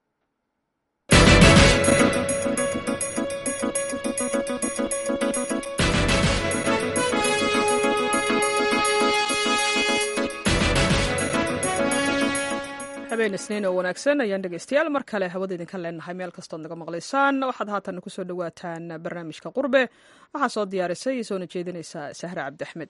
habeen isniin oo wanaagsan ayaan dhegeystayaal mar kale hawada idinka leenahay meel kastood naga maqlaysaan waxaad haatan kusoo dhawaataan barnaamijka qurbe waxaa soo diyaarisay soona jeedinaysa sahre cabdi axmed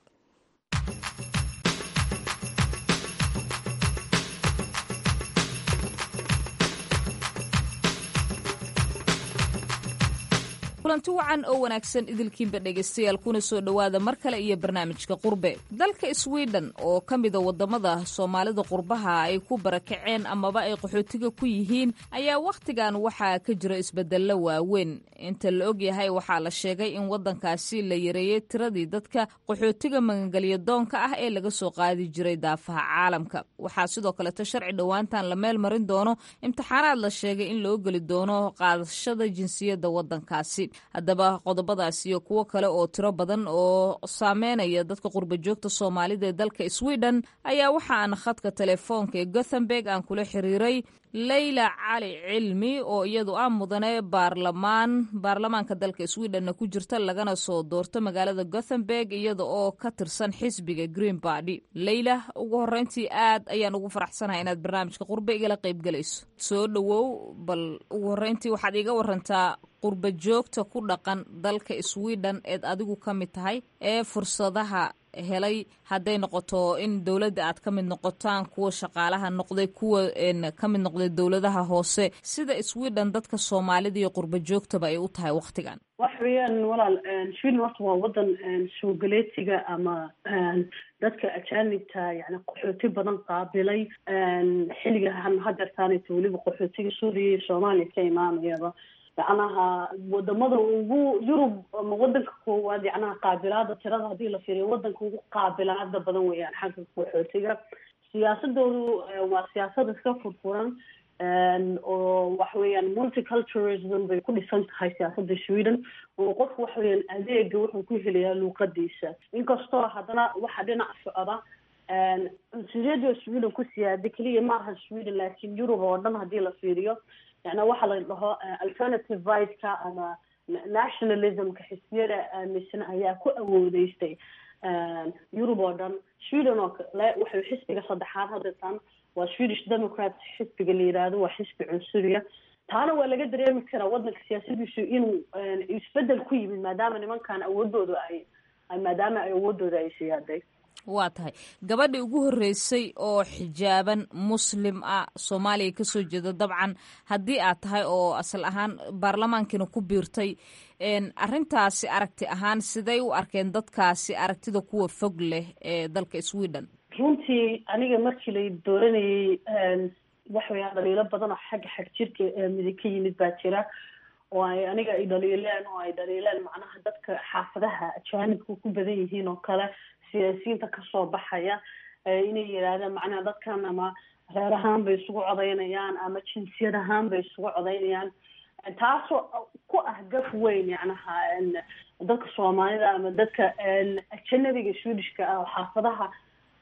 kulanti wacan oo wanaagsan idilkiinba dhegaystayaal kuna soo dhowaada mar kale iyo barnaamijka qurbe dalka sweden oo ka mida wadamada soomaalida qurbaha ay ku barakaceen amaba ay qaxootiga ku yihiin ayaa wakhtigan waxaa ka jira isbedello waaweyn inta la ogyahay waxaa la sheegay in wadankaasi la yareeyey tiradii dadka qaxootiga magangelya doonka ah ee laga soo qaadi jiray daafaha caalamka waxaa sidoo kaleeto sharci dhowaantan la meel marin doono imtixaanaad la sheegay in loo geli doono qaadashada jinsiyadda wadankaasi haddaba qodobadaas iyo kuwo kale oo tiro badan oo saameynaya dadka qurba joogta soomaalida ee dalka sweden ayaa waxa aan khadka telefoonka ee gothenburg aan kula xiriiray leyla cali cilmi oo iyadu ah mudane baarlamaan baarlamaanka dalka sweden ku jirta lagana soo doorto magaalada gothenburg iyada oo ka tirsan xisbiga green bardy leyla ugu horeyntii aad ayaan ugu faraxsanahay inaad barnaamijka qurbe igala qaybgalayso soo dhowow bal ugu horeyntii waxaad iiga warantaa qurba joogta ku dhaqan dalka sweden eed adigu ka mid tahay ee fursadaha helay hadday noqoto in dowladda aad ka mid noqotaan kuwa shaqaalaha noqday kuwa ka mid noqday dowladaha hoose sida sweden dadka soomaalida iyo qurba joogtaba ay u tahay wakhtigan wax weeyaan walaal sweden horta waa wadan soogaleetiga ama dadka ajaanibta yani qaxooti badan qaabilay xilliga hadeertaanayta weliba qaxootiga suuriya iyo soomaaliya ka imaanayaba yacnaha wadamada ugu yurub ama wadanka koowaad yacnaha qaabilaada tirada haddii la fiiriyo wadanka ugu qaabilaada badan weeyaan xagga qaxootiga siyaasadoodu waa siyaasad iska furfuran oo waxa weeyaan multiculturalism bay ku dhisan tahay siyaasada sweden oo qofku waxa weeyaan adeega wuxuu ku helayaa luuqadiisa inkastoo haddana waxa dhinac socda cunsuriyada sweden ku siyaada keliya maaha sweden laakiin yurub oo dhan haddii la fiiriyo yani waxaa la dhaho alternative rightska ama nationalismka xisbiyada aaminsan ayaa ku awoodeystay yurub oo dhan sweden oo kale waxay xisbiga saddexaad hadeetan waa swedish democrat xisbiga la yiraahdo waa xisbi cunsuriya taana waa laga dareemi karaa wadanka siyaasadiisu inuu isbedel ku yimid maadaama nimankan awoodooda ay maadaama ay awoodooda ay siyaaday waa tahay gabadhii ugu horreysay oo xijaaban muslim ah soomaaliya kasoo jeeda dabcan haddii aad tahay oo asal ahaan baarlamaankiina ku biirtay arrintaasi aragti ahaan siday u arkeen dadkaasi aragtida kuwa fog leh ee dalka sweden runtii aniga markii la dooranayay waxa weeyaan dhaliilo badan oo xagga xag jirka midig ka yimid baa jira oo ay aniga ay dhaliileen oo ay dhaliileen macnaha dadka xaafadaha ajaanibka ku badan yihiin oo kale siyaasiyiinta kasoo baxaya inay yidhaahdeen macnaha dadkan ama reer ahaan bay isugu codaynayaan ama jinsiyad ahaan bay isugu codaynayaan taasoo ku ah gaf weyn yacnaha dadka soomaalida ama dadka ajanabiga swedishka ah oo xaafadaha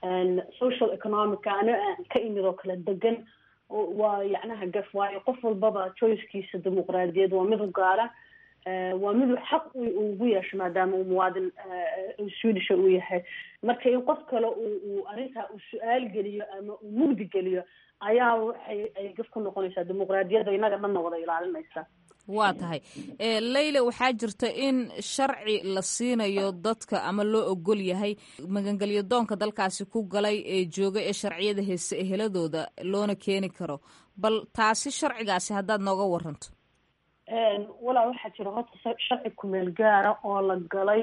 social economica ana aan ka imid oo kale degan waa yacnaha gaf waayo qof walbaba choicekiisa dimuqraadiyad waa mid u gaara waa miduu xaq ugu yeesho maadaama uu muwaadin swedisha uu yahay marka in qof kale uu arrintaa uu su-aal geliyo ama uu mugdi geliyo ayaa waxay ay gaf ku noqonaysaa dimuqraadiyadda inaga dhanna wada ilaalinaysa waa tahay leyle waxaa jirta in sharci la siinayo dadka ama loo ogol yahay magangelyo doonka dalkaasi ku galay ee jooga ee sharciyada heese eheladooda loona keeni karo bal taasi sharcigaasi haddaad nooga waranto walaa waxaa jira horta sharci kumeel gaara oo la galay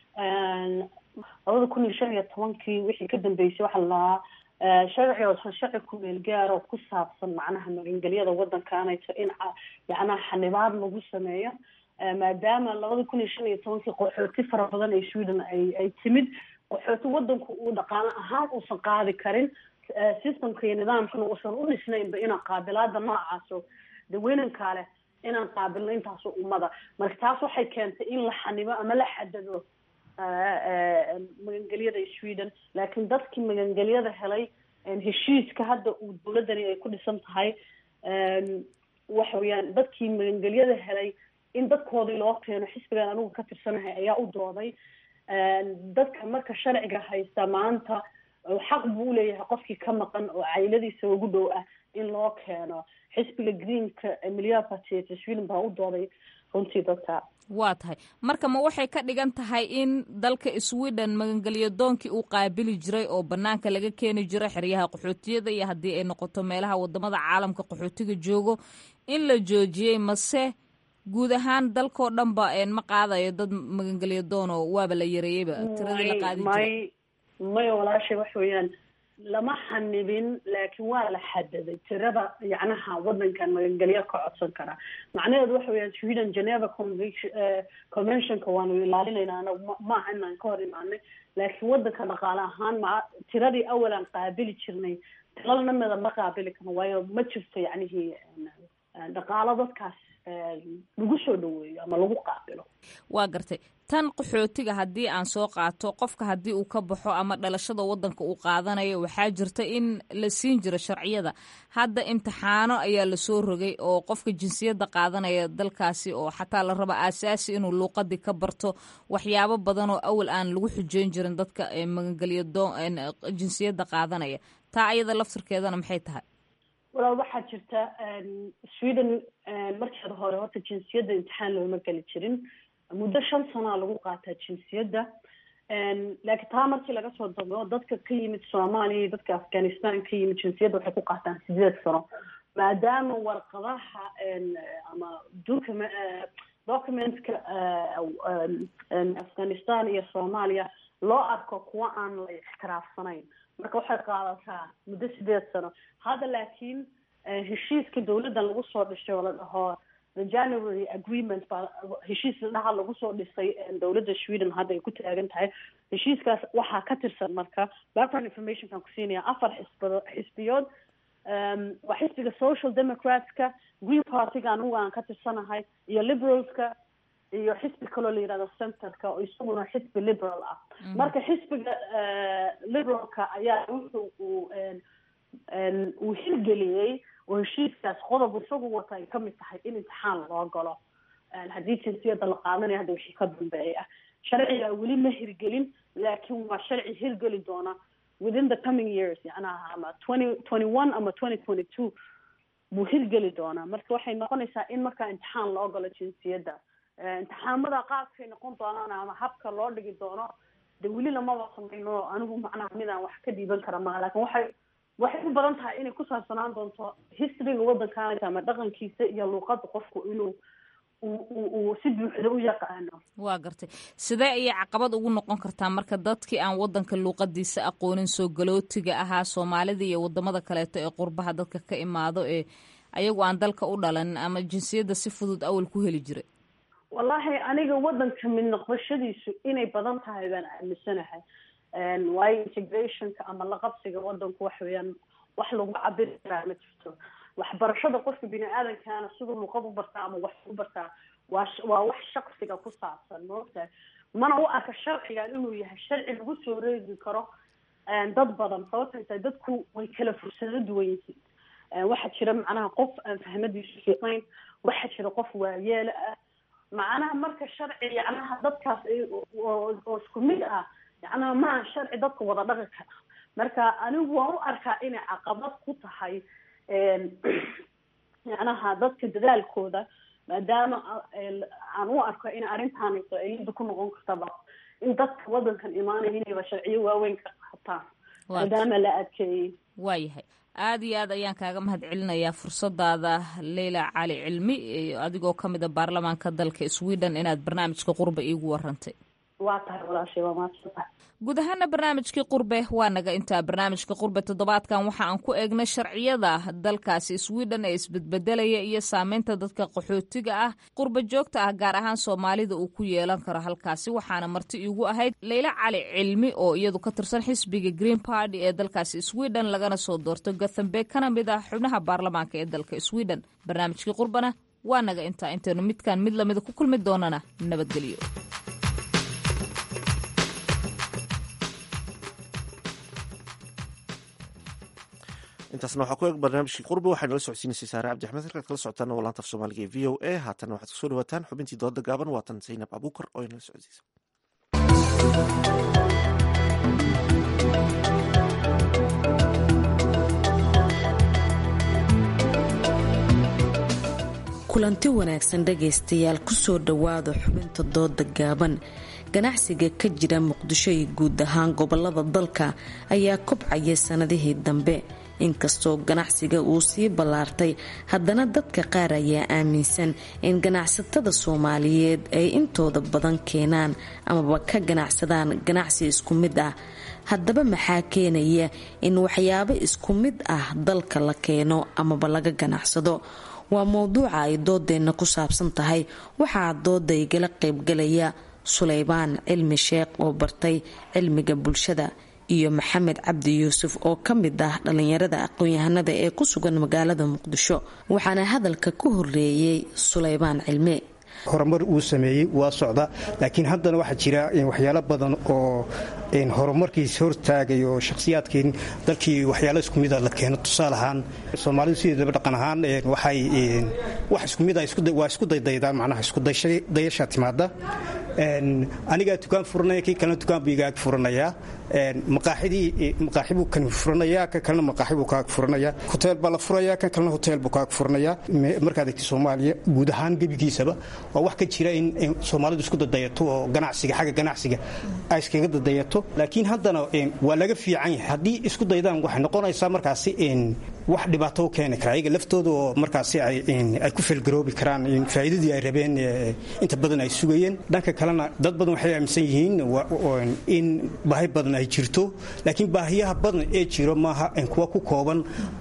labada kun iyo shan iyo tobankii wixii ka dambeysay waxaa la lahaa sharci oo sharci kumeel gaara oo ku saabsan macnaha magangelyada waddankaanayto in yacnaha xanibaad lagu sameeyo maadaama labada kun iyo shan iyo tobankii qaxooti fara badan ee sweden ay ay timid qaxooti waddanku uu dhaqaano ahaan uusan qaadi karin systemka iyo nidaamkana uusan u dhisnaynba inaa qaabilaada noocaaso daweynankaa leh inaan qaabilno intaasoo ummada marka taas waxay keentay in la xanibo ama la xadado magangelyada sweden laakiin dadkii magangelyada helay heshiiska hadda uu dawladani ay ku dhisan tahay waxa weeyaan dadkii magangelyada helay in dadkoodii loo keeno xisbigan anigu ka tirsanahay ayaa u dooday dadka marka sharciga haysta maanta xaq buu uleeyahay qofkii ka maqan oo cayladiisa ugu dhow ah in loo keeno xisbiga greenka milyaparty sweden baa u dooday runtii dadka waa tahay marka ma waxay ka dhigan tahay in dalka sweden magangelyo doonkii uu qaabili jiray oo banaanka laga keeni jiray xeryaha qaxootiyada iyo haddii ay noqoto meelaha wadamada caalamka qaxootiga joogo in la joojiyey mase guud ahaan dalkao dhan ba ma qaadayo dad magangelyo doono waaba la yareeyeyba tiradii la qaadi jiray may maya walaashay wax weeyaan lama xanibin laakiin waa la xadaday tirada yacnaha waddankan magangelyo ka codsan karaa macnaheedu waxa weeyaan sweden geneva convention conventionka waanu ilaalinaynaa anagu maaha inaan ka hor imaanay laakiin waddanka dhaqaale ahaan ma tiradii awalaan qaabili jirnay tilalnamada ma qaabili karno waayo ma jirto yacnihii dhaqaalo dadkaas lagu soo dhaweeyo ama lagu qaabilo waa gartay tan qaxootiga haddii aan soo qaato qofka haddii uu ka baxo ama dhalashada waddanka uu qaadanayo waxaa jirta in la siin jiro sharciyada hadda imtixaano ayaa lasoo rogay oo qofka jinsiyadda qaadanaya dalkaasi oo xataa la raba aasaasi inuu luuqadii ka barto waxyaabo badan oo awal aan lagu xujeyn jirin dadka magangelyo doo jinsiyadda qaadanaya taa ayada laftirkeedana maxay tahay walaal waxaa jirta sweden markeeda hore horta jinsiyadda imtixaan looma geli jirin muddo shan sanaa lagu qaataa jinsiyadda laakiin taa markii laga soo dago dadka ka yimid soomaaliya iyo dadka afghanistan ka yimid jinsiyadda waxay ku qaataan sideed sano maadaama warqadaha ama document documentka afghanistan iyo soomaaliya loo arko kuwa aan la ixtiraafsanayn marka waxay qaadataa muddo sideed sano hadda laakiin heshiiska dawladdan lagu soo dhisay oo la dhaho the january agreement baa heshiis dhaha lagu soo dhisay dawladda sweden hadda ay ku taagan tahay heshiiskaas waxaa ka tirsan marka background informationkan ku siinaya afar xisbado xisbiyood waa xisbiga social democratska green partyga anigu aan ka tirsanahay iyo liberalska iyo xisbi kaloo la yihahdo centerka oo isaguna xisbi liberal ah marka xisbiga liberalka ayaa wuxuu uu uu hirgeliyey oo heshiiskaas qodob isagu wata ay kamid tahay in imtixaan loo galo haddii jinsiyadda la qaadanayo hadda wixii ka dambeeya sharciga weli ma hirgelin laakiin waa sharci hirgeli doona within the coming years yacnaha ama twenty twenty one ama twenty twenty two buu hirgeli doonaa marka waxay noqonaysaa in markaa imtixaan loo galo jinsiyadda imtixaamada qaabkay noqon doonaan ama habka loo dhigi doono de weli lamaba samayno anigu macnaha midaan wax ka dhiiban kara maa lakin waxay waxay u badan tahay inay ku saabsanaan doonto historyga waddankaanka ama dhaqankiisa iyo luuqadda qofku inuu uu si buuxda u yaqaano waa gartay sidee ayay caqabad ugu noqon kartaa marka dadkii aan waddanka luuqadiisa aqoonin soo galootiga ahaa soomaalida iyo wadamada kaleeto ee qurbaha dadka ka imaado ee ayagu aan dalka u dhalanin ama jinsiyadda si fudud awal ku heli jiray wallahi aniga waddanka mid noqoshadiisu inay badan tahay baan aaminsanahay waayo integrationka ama laqabsiga waddanku waxa weeyaan wax lagu cabiri karaa ma jirto waxbarashada qofka bini aadamkaana siduu luqad u bartaa ama wax u bartaa waa waa wax shaksiga ku saabsan maogtahay mana u arka sharcigan inuu yahay sharci lagu soo reegi karo dad badan sababtay tahay dadku way kala fursado duwan yihiin waxaa jira macnaha qof aan fahmadiisu fiicnayn waxaa jira qof waayeela ah macnaha marka sharci yacnaha dadkaas oo isku mid ah yacnaha maaha sharci dadka wada dhaqi kara marka anigu waan u arkaa inay caqabad ku tahay yacnaha dadka dadaalkooda maadaama aan u arko in arrintaanayso ay lida ku noqon kartaba in dadka wadankan imaanaya inayba sharciyo waaweyn ka qaataan maadaama la adkeeyey waayahay aada iyo aad ayaan kaaga mahad celinayaa fursadaada leyla cali cilmi adigoo ka mid a baarlamaanka dalka sweden inaad barnaamijka qurbe iigu warantay waa tahay walaashay waa maadsantahay guud ahaana barnaamijkii qurbe waa naga intaa barnaamijka qurbe toddobaadkan waxa aan ku eegnay sharciyada dalkaasi sweden ee isbedbedelaya iyo saameynta dadka qaxootiga ah qurbe joogta ah gaar ahaan soomaalida uu ku yeelan karo halkaasi waxaana marti iigu ahayd leyla cali cilmi oo iyadu ka tirsan xisbiga green party ee dalkaasi sweden lagana soo doorto gothenburg kana mid ah xubnaha baarlamaanka ee dalka sweden barnaamijkii qurbana waa naga intaa intaynu midkaan mid lamida ku kulmi doonana nabadgelyo intaasna waxaa ku eeg barnaamijkii qurbi waxay nala socodsiinaysay saare cabdi axmed halkaad kala socotaan waa laanta af soomaaliga ee v o a haatanna waxaad kusoo dhawaataan xubintii dooda gaaban waatan zaynab abuukar oo inala socodsiisa kulanti wanaagsan dhagaystayaal kusoo dhowaada xubinta dooda gaaban ganacsiga ka jira muqdisho iyo guud ahaan gobolada dalka ayaa kobcaya sanadihii dambe inkastoo ganacsiga uu sii ballaartay haddana dadka qaar ayaa aaminsan in ganacsatada soomaaliyeed ay intooda badan keenaan amaba ka ganacsadaan ganacsi isku mid ah haddaba maxaa keenaya in waxyaabo isku mid ah dalka la keeno amaba laga ganacsado waa mowduuca ay doodeenna ku saabsan tahay waxaa dooda igala qaybgalaya suleybaan cilmi sheekh oo bartay cilmiga bulshada iyo maxamed cabdi yuusuf oo ka mid ah dhallinyarada aqoon-yahanada ee ku sugan magaalada muqdisho waxaana hadalka ku horeeyey suleybaan cilmi horumar uu sameeyey waa socda laakiin haddana waxaa jira waxyaalo badan oo horumarkiis hortaagay oo shakhsiyaadkii dalkii waxyaalo isku mida la keeno tusaale ahaan soomaalidu sideedaba dhaqan ahaan waxay wax isku mida waa isku daydaydaan macnaha iskudayasha timaada anigaa dukaan furanaya kii kalena dukaan buu igaag furanayaa maqaaxidii maqaaxi buu kan furanayaa kan kalena maqaaxi buu kaag furanayaa hoteel baa la furayaa kan kalena hoteel buu kaag furanayaa markaad egti soomaaliya guud ahaan gebigiisaba waa wax ka jira in soomaalidu isku dadayato oo ganacsiga xagga ganacsiga ay iskaga dadayato laakiin haddana waa laga fiican yahay haddii isku daydaan waxay noqonaysaa markaasi wax dhibaato u keeni kara ayaga laftooda oo markaasi ay ku felgaroobi karaan faa'iidadii ay rabeen inta badan ay sugayeen dhanka kalena dad badan waxay aaminsan yihiin in baahi badan ay jirto laakiin baahiyaha badan ee jiro maaha kuwa ku kooban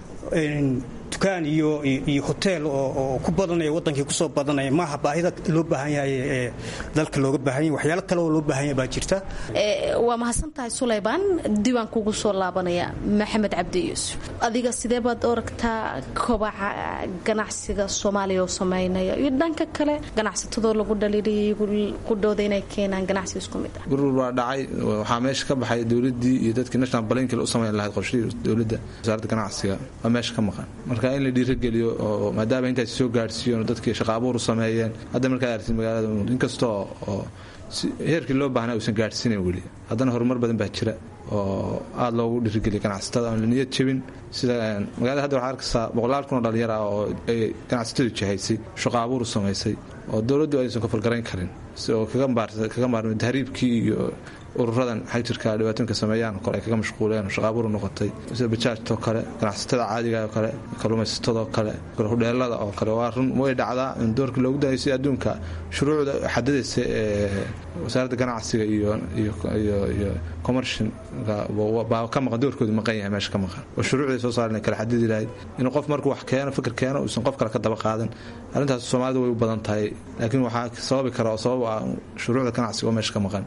dukaan iyo iyo hoteel oo ku badanaya wadankii kusoo badanaya maaha baahida loo baahan yahay ee dalka looga baahan yahay waxyaalo kale oo loo baahan yahay baa jirta waa mahadsantahay suleybaan diiwaan kugu soo laabanaya maxamed cabdi yuusuf adiga sidee baad oragtaa kobaca ganacsiga soomaaliya oo sameynaya iyo dhanka kale ganacsatadoo lagu dhaliiliyay qudhooda inay keenaan ganacsi isku mid ah gurur waa dhacay waxaa meesha ka baxay dowladii iyo dadkii national balankil u samayn lahayd qorshihii dowladda wasaaradda ganacsiga waa meesha ka maqan marka in la dhiirageliyo oo maadaama intaas soo gaadhsiiyoon dadkii shaqa abuur u sameeyeen hadda markaad aragtid magaalada inkastoo oo heerkii loo baahnaa uusan gaadhsiinayn weli haddana horumar badan baa jira oo aada loogu dhiirigeliya ganacsatada aan la niyad jebin sida magaalada hadda waxaa arkaysaa boqolaal kun oo dhalinyar ah oo ay ganacsatadu jahaysay shaqa abuur u samaysay oo dowladdu aysan ka fargarayn karin oo kaga maarmay tahriibkii iyo ururadan xajirka dhibaatooyinka sameeyaan kole ay kaga mashquuleen shaqaabuuru noqotay sida bajaajtoo kale ganacsatada caadiga oo kale kalluumaysatadoo kale hudheelada oo kale waa run way dhacdaa in doorka loogu danaysay adduunka shuruucda xadadaysa ee wasaaradda ganacsiga iyo iyo commercial baa ka maqan doorkoodu maqan yahay meesha ka maqan oo shuruucday soo saaren kala xadidi lahayd inuu qof markuu wax keeno fikir keeno uusan qof kale ka daba qaadan arrintaas soomaalida way u badan tahay laakiin waxaa sababi kara oo sabab ah shuruucda ganacsiga oo meesha ka maqan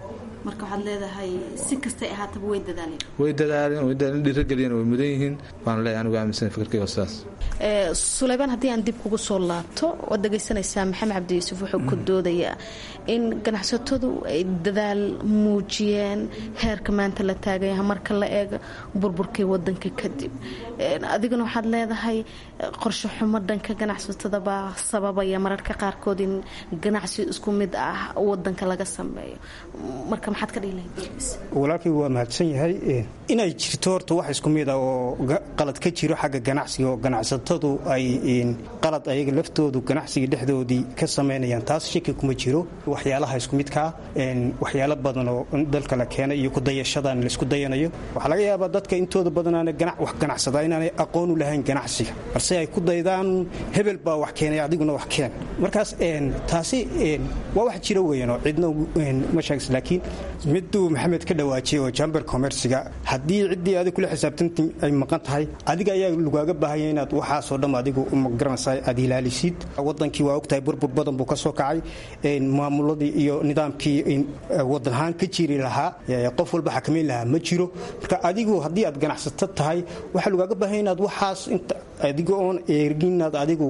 marka waxaad leedahay si kastay ahaataba way dadaaleen way dadaaleen way dadaaleen dhiirageliyeen way mudan yihiin waan leeyahay anigu aaminsan fikirkayga sidaas suleymaan haddii aan dib kugu soo laabto waad dhegaysanaysaa maxamed cabdi yuusuf wuxuu ku doodayaa in ganacsatadu ay dadaal muujiyeen heerka maanta la taagaya marka la eega burburkii wadanka kadib adiguna waxaad leedahay qorshe xumo dhanka ganacsatada baa sababaya mararka qaarkood in ganacsi isku mid ah wadanka laga sameeyo marka maxaad ka dhihi walaalkay waa mahadsan yahay inay jirto horta wax isku mid ah oo qalad ka jiro xagga ganacsiga oo ganacsatadu ay qalad ayaga laftoodu ganacsiga dhexdoodii ka samaynayaan taas shaki kuma jiro waxyaalaha isku midkaa waxyaalo badan oo dalka la keenay iyo kudayashadan laisku dayanayo waxaa laga yaabaa dadka intooda badanaana wax ganacsada inaanay aqoon u lahayn ganacsiga balse ay ku daydaan hebel baa wax keenay adiguna wax keen markaas taasi waa wax jira weyanoo cidna ma sheegs laakiin miduu maxamed ka dhawaajiyay oo jamber commerciga haddii ciddii adig kula xisaabtanta ay maqan tahay adiga ayaa lagaaga baahanya inaad waxaasoo dhan adigu magaranaysa aad ilaalisid wadankii waa ogtahay burbur badan buu ka soo kacay maamuladii iyo nidaamkii wadan ahaan ka jiri lahaa qof walba xakamayn lahaa ma jiro marka adigu haddii aad ganacsato tahay waxaa lagaaga baahanya inaad waxaas adiga oon eegin inaad adigu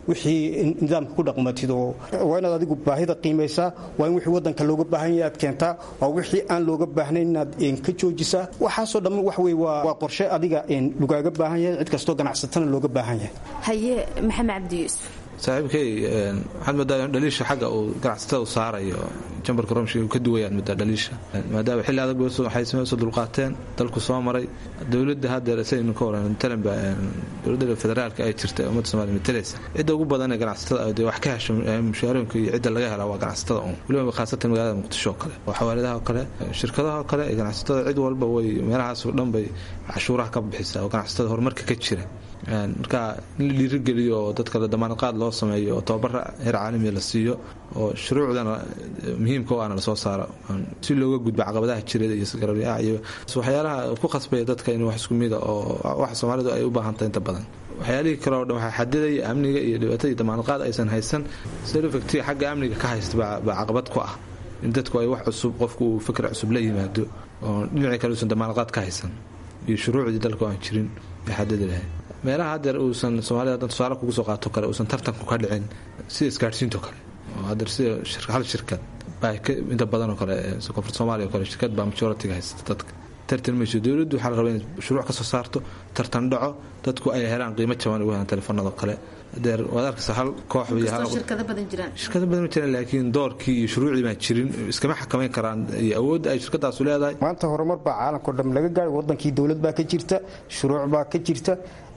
wixii nidaamka ku dhaqmatid oo waa inaad adigu baahida qiimaysaa waa in wixii wadanka looga baahan yahay aad keentaa waa wixii aan looga baahnayn inaad ka joojisaa waxaasoo dhamma wax wey waa qorshe adiga lagaaga baahan yahay cid kastoo ganacsatana looga baahan yahay haye maxamed cabdi yuusuf saaxiibkay waxaad moodaa dhaliisha xagga uu ganacsatada u saarayo jambarka romshi uu ka duwayaan moodaa dhaliisha maadaama xilli adag waxay soo dulqaateen dalku soo maray dowladda haddeer saynu ka waran matalanba dowladda federaalka ay jirta ee ummadda somaaliya matalaysa cidda ugu badan ee ganacsatada dee wax ka hesho mushaarooyinka iyo cidda laga helaa waa ganacsatada un weliba khaasatan magaalada muqdisho oo kale oo xawaaladaha oo kale shirkadaha oo kale ee ganacsatada cid walba way meelahaasoo dhan bay cashuuraha ka bixisaa oo ganacsatada horumarka ka jira marka in la dhiirigeliyo oo dadka damaanadqaad loo sameeyo oo tababara heer caalamiya la siiyo oo shuruucdana muhiimka o ana lasoo saaro si looga gudbo caqabadaha jireed iyo sgararyaha iyo waxyaalaha ku khasbaya dadka in wax isku mida oo wax soomaalidu ay u baahantahay inta badan waxyaalihii kale oo dhan waxaa xadidaya amniga iyo dhibaatada iyo damaanadqaad aysan haysan selofactiga xagga amniga ka haysta baa caqabad ku ah in dadku ay wax cusub qofku uu fikr cusub la yimaado oo dhinacii kale uusan damaanadqaad ka haysan iyo shuruucdii dalka aan jirin bay xadidi lahayd meelaha hadeer uusan soomaalida hadan tusaale kugu soo qaato kale uusan tartanku ka dhicin sida isgaadhsiinto kale oo hadeer sida hal shirkad baa inta badan oo kale koonfurta soomaaliya oo kale shirkad baa majoritiga haysta dadka tartan mayso dowladdu waxaa la rabaa in shuruuc ka soo saarto tartan dhaco dadku ay helaan qiimo jaban ugu helaan telefoonada kale hadeer waad arkaysa hal koox shirkado badan jiraan shirkado badan ma jiraan laakiin doorkii iyo shuruucdii baan jirin iskama xakamayn karaan iyo awoodda ay shirkadaasu leedahay maanta horumar baa caalamkao dham laga gaadhay wadankii dowlad baa ka jirta shuruuc baa ka jirta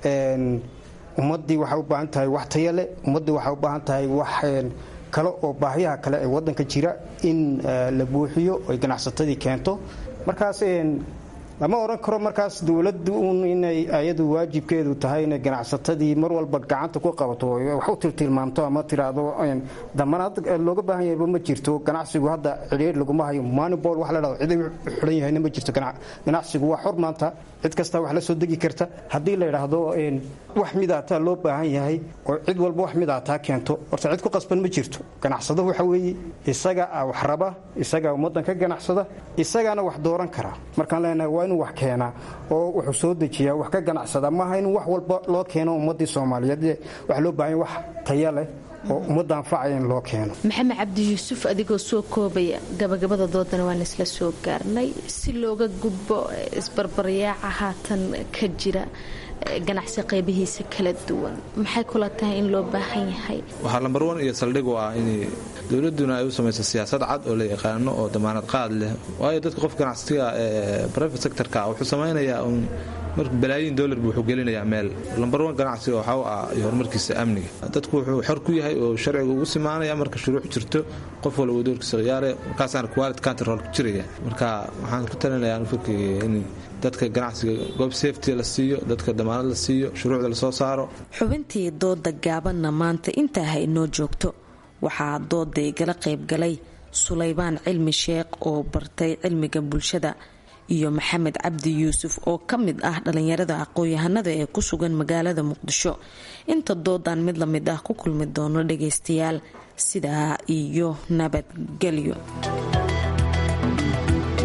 ummaddii waxay u baahan tahay wax taya leh ummaddii waxay u baahan tahay wax kale oo baahiyaha kale ee wadanka jira in la buuxiyo ay ganacsatadii keento markaas lama odhan karo markaas dowladdu un inay ayadu waajibkeedu tahay inay ganacsatadii mar walba gacanta ku qabato wax u tiltilmaamto ama tiraahdo damanaad looga baahan yahayba ma jirto ganacsigu hadda cidhiir laguma hayo manibol wax la dhahdo cid u xidhan yahayna ma jirto ganacsigu waa xor maanta cid kasta wax la soo degi karta haddii la yidhaahdo wax midaataa loo baahan yahay oo cid walba wax midaataa keento horta cid ku qasban ma jirto ganacsado waxa weeye isaga wax raba isagaa ummaddan ka ganacsada isagaana wax dooran kara markaan leenahay waa inuu wax keenaa oo wuxuu soo dejiyaa wax ka ganacsada maaha in wax walba loo keeno ummaddii soomaaliyeed waxa loo baahan wax taya leh oo ummadda anfacaya in loo keeno maxamed cabdi yuusuf adigoo soo koobaya gabagabada doodana waan isla soo gaarnay si looga gudbo isbarbaryaaca haatan ka jira ganacsi qaybihiisa kala duwan maxay kula tahay in loo baahan yahay waxaa lambar wan iyo saldhig u ah in dowladuna ay u samayso siyaasad cad oo la yaqaano oo damaanad qaad leh waayo dadka qof ganacsiga ee private sectorka wuxuu samaynayaa un marka balaayiin dollar buu wuxuu gelinayaa meel lambar wan ganacsiga waxaa u ah iyo horumarkiisa amniga dadku wuxuu xor ku yahay oo sharciga ugu simaanaya marka shuruuc jirto qof walba doorkiisa khiyaare markaasaana quality control ku jiraya marka waxaan ku talinayaa fikriga in dadka ganacsiga goob safety la siiyo dadka damaanad la siiyo shuruucda lasoo saaro xubintii dooda gaabanna maanta intaa ha inoo joogto waxaa dooda igala qaybgalay sulaybaan cilmi sheekh oo bartay cilmiga bulshada iyo maxamed cabdi yuusuf oo ka mid ah dhallinyarada aqoon-yahanada ee ku sugan magaalada muqdisho inta doodan mid lamid ah ku kulmi doono dhagaystayaal sidaa iyo nabadgelyo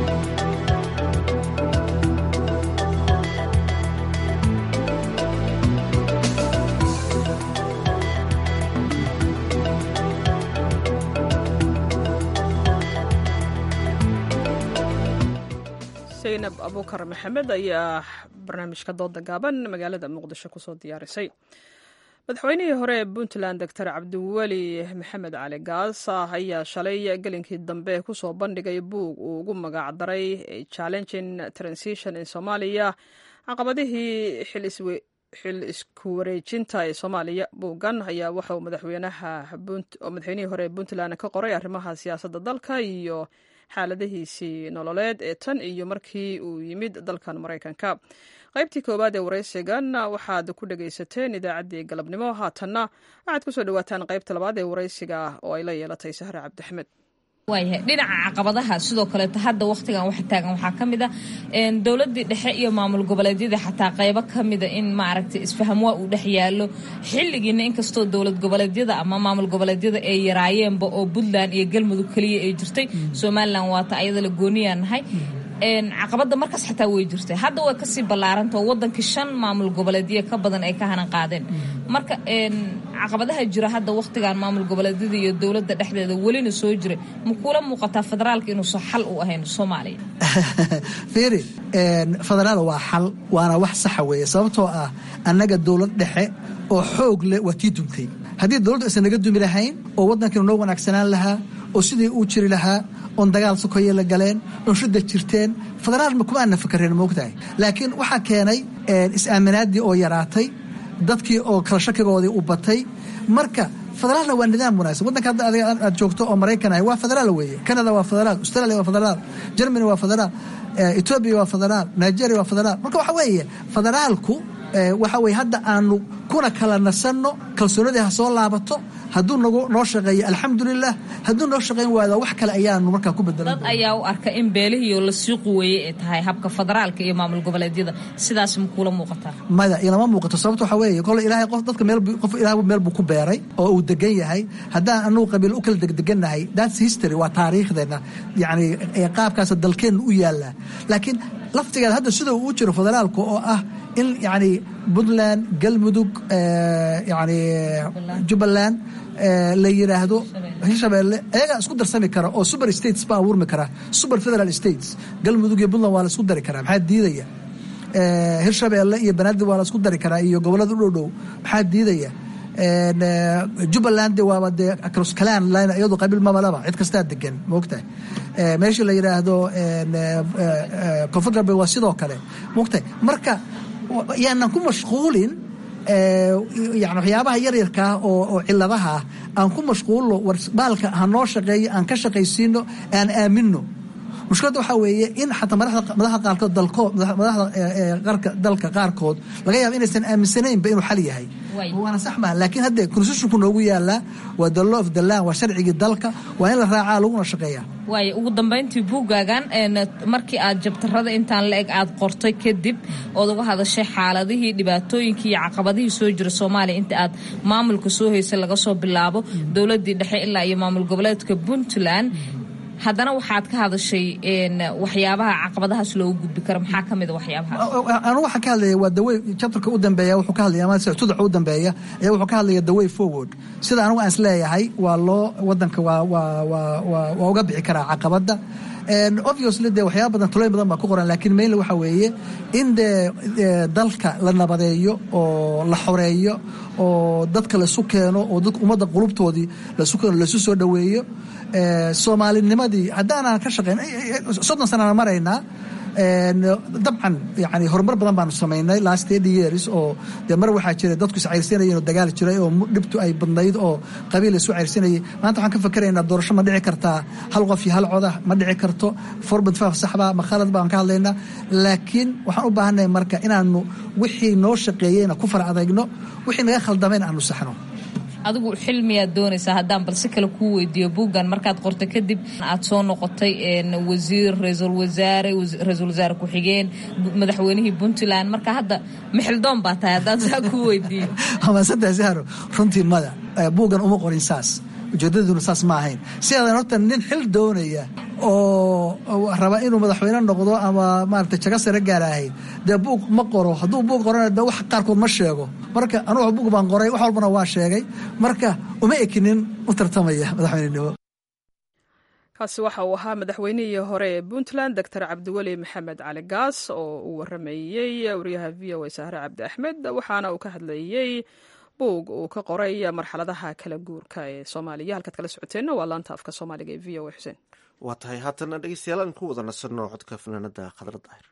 saynab abuukar maxamed ayaa barnaamijka dooda gaaban magaalada muqdisho kusoo diyaarisay madaxweynihii hore ee puntland doctor cabdiweli maxamed cali gaas ayaa shalay gelinkii dambe kusoo bandhigay buug uu ugu magacdaray challenging transition in somalia caqabadihii xil isku wareejinta ee soomaaliya buuggan ayaa waxauu madaxweynihii hore ee puntland ka qoray arrimaha siyaasadda dalka iyo xaaladihiisii nololeed ee tan iyo markii uu yimid dalkan maraykanka qaybtii koowaad ee waraysigan waxaad ku dhegaysateen idaacaddii galabnimo haatanna waxaad kusoo dhawaataan qaybta labaad ee waraysiga oo ay la yeelatay sahre cabdixmed waayahay dhinaca caqabadaha sidoo kaleeto hadda wakhtigan waxa taagan waxaa ka mid a dowladdii dhexe iyo maamul goboleedyadii xataa qaybo ka mida in maaragtay isfaham waa uu dhex yaallo xilligiina inkastoo dowlad goboleedyada ama maamul goboleedyada ay yaraayeenba oo puntland iyo galmudug keliya ay jirtay somalilan waata ayada la gooniyaa nahay caqabada markaas xataa way jirtay hadda way kasii ballaaranta oo wadankii shan maamul goboleedyo ka badan ay ka hanan qaadeen marka caqabadaha jira hadda wakhtigan maamul goboleedyada iyo dowladda dhexdeeda welina soo jira ma kuula muuqataa federaalka inuusan xal u ahayn soomaaliya fiiri federaal waa xal waana wax saxa weeye sababtoo ah annaga dowlad dhexe oo xoog leh waa tii dumtay haddii dowladdu aysan naga dumi lahayn oo waddankiinu noo wanaagsanaan lahaa oo sidii uu jiri lahaa oon dagaal sokoye la galeen oon shudda jirteen federaal kuma aanna fakareen moogtahay laakiin waxaa keenay is-aaminaaddii oo yaraatay dadkii oo kala shakigoodii u batay marka federaalna waa nidaam wanaagsan waddanka hadda adiga aad joogto oo maraykan ahay waa federaal weeye canada waa federaal australia waa federaal germany waa federaal etoobiya waa federaal nigeria waa federaal marka waxa weeye federaalku waxa weye hadda aanu kuna kala nasanno kalsoonadii ha soo laabato hadduu nagu noo shaqeeyo alxamdulilah hadduu noo shaqayn waado wax kale ayaanu markaa ku bedelan dad ayaa u arka in beelihiioo lasii quweeyey ay tahay habka federaalka iyo maamul goboleedyada sidaas ma kuula muuqataa maya ilama muuqato sababto waxa weeye kole ilaahay qof dadka meel qof ilaah meel buu ku beeray oo uu degan yahay haddaan anugu qabiil u kala degdegannahay that's history waa taariikhdeenna yacni qaabkaas dalkeenna u yaallaa laakiin laftigeeda hadda sida uu jiro federaalka oo ah in yani puntland galmudug yani jubbaland la yidhaahdo hirshabeelle ayagaa isku darsami kara oo super states ba abuurmi kara super federal states galmudug iyo puntland waa la isku dari karaa maxaa diidaya hirshabeelle iyo banaadir waa la isku dari karaa iyo gobollada u dhow dhow maxaa diidaya jubbaland waaba dee acroskalan line iyadu qabiil mabalaba cid kastaa degan moogtahay meeshii la yidhaahdo confederal waa sidoo kale moogtahay marka yaanan ku mashquulin yani waxyaabaha yaryarkaa oo ciladaha aan ku mashquulno war baalka ha noo shaqeeyo aan ka shaqaysiino aan aamino mushkiladda waxaa weeye in xataa madaxda qaarkood dalkood madaxda dalka qaarkood laga yaaba inaysan aaminsanaynba inuu xal yahay waana sax maa laakiin hadde constitutionku noogu yaalaa waa the law of the land waa sharcigii dalka waa in la raacaa laguna shaqeeyaa waaya ugu dambayntii buuggaagan markii aad jabtarada intaan la eg aad qortay kadib ood uga hadashay xaaladihii dhibaatooyinkii iyo caqabadihii soo jira soomaaliya inta aad maamulka soo haysay laga soo bilaabo dowladdii dhexe ilaa iyo maamul goboleedka puntland haddana waxaad ka hadashay waxyaabaha caqabadahaas loogu gudbi karo maxaa ka mida waxyaabaha anu waxaan ka hadlaya waa dawey chapterka u dambeeya wuxuu ka hadlaya ama tudaca u dambeeya ayaa wuxuu ka hadlaya the way forward sida anigu aan is leeyahay waa loo wadanka waa waa waa waa waa uga bixi karaa caqabadda obviously dee waxyaaba badan tulooyin badan baa ku qoran laakiin mainly waxa weeye in dee dalka la nabadeeyo oo la xoreeyo oo dadka laisu keeno oo dadka ummadda qulubtoodii laisu keeno laisu soo dhoweeyo soomaalinimadii haddaanaan ka shaqayn soddon sanana maraynaa dabcan yani horumar badan baanu samaynay last eighty years oo dee mar waxaa jiray dadku is cayrsanayeen oo dagaal jiray oo dhibtu ay badnayd oo qabiil isu cayrsanayay maanta waxaan ka fakeraynaa doorasho ma dhici kartaa hal qof iyo hal coda ma dhici karto forbad faaf saxba ma khalad baan ka hadlaynaa laakiin waxaan u baahannahay marka inaanu wixii noo shaqeeyeyna ku fara adagno wixii naga khaldameyna aanu saxno adigu xilmiyaad doonaysaa haddaan balse kale kuu weydiiyo buuggan markaad qortay kadib aad soo noqotay wasiir ra-iisul wasaare ra-iisul wasaare ku-xigeen madaxweynihii puntland marka hadda mixildoon baa tahay haddaan saa kuu weydiiyo amaasadaasi haro runtii mada buuggan uma qorin saas ujeedaduna saas ma ahayn siaadan horta nin xil doonaya oo raba inuu madaxweyne noqdo ama maarata jago sare gaaraahay dee buug ma qoro hadduu buug qorana de wax qaarkood ma sheego marka anugu buug baan qoray wax walbana waa sheegay marka uma ekinin u tartamaya madaxweynenimo kaasi waxa uu ahaa madaxweynihii hore ee puntland doctor cabdiweli maxamed cali gaas oo uu warameeyey wariyaha v o a sahre cabdi axmed waxaana uu ka hadlayey buug uu ka qoray marxaladaha kala guurka ee soomaaliya halkaad kala socoteenna waa laanta afka soomaaliga ee v o a xuseen waa tahay haatana dhegeystayaal aan ku wada nasanno codka fanaanada khadra daahir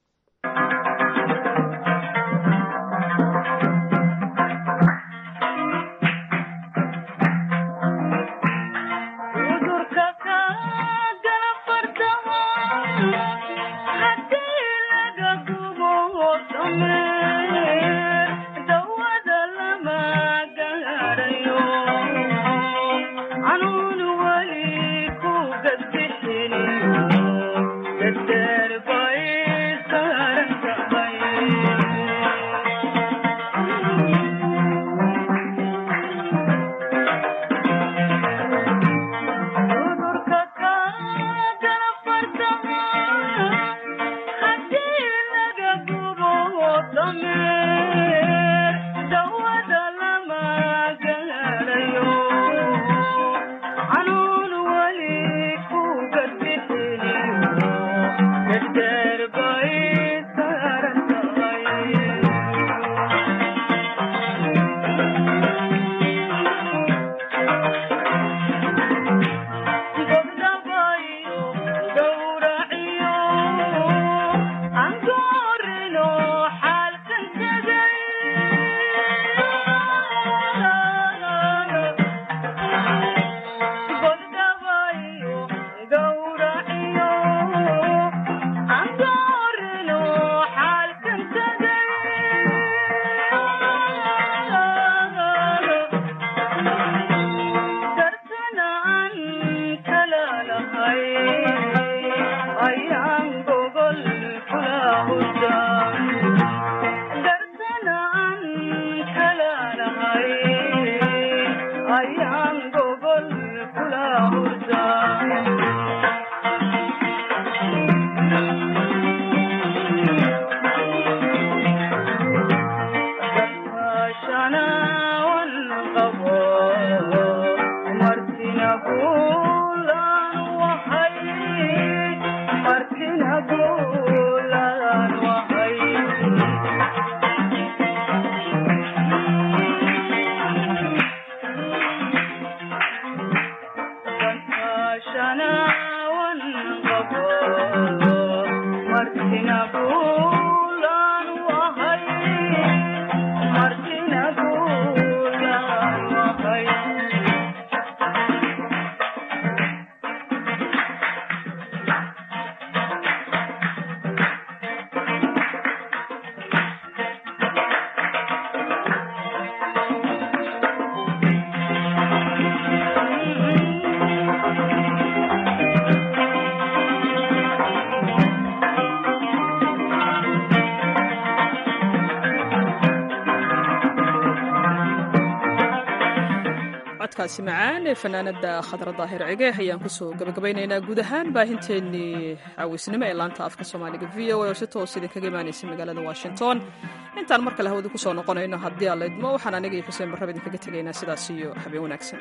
codkaasi macaan ee fanaanada khadra daahir cige ayaan kusoo gabagabaynaynaa guud ahaan baahinteennii cawisnimo ee laanta afka soomaaliga v o a oo si toos idinkaga imaanaysa magaalada washington intaan mar kale hawada kusoo noqonayno haddii aan laydmo waxaan aniga iyo xuseen barraba idinkaga tegaynaa sidaas iyo habeen wanaagsan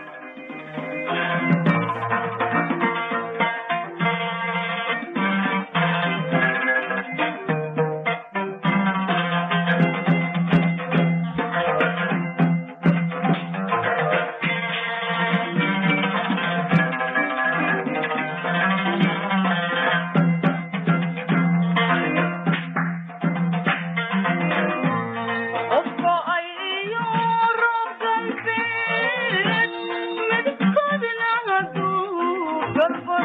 Good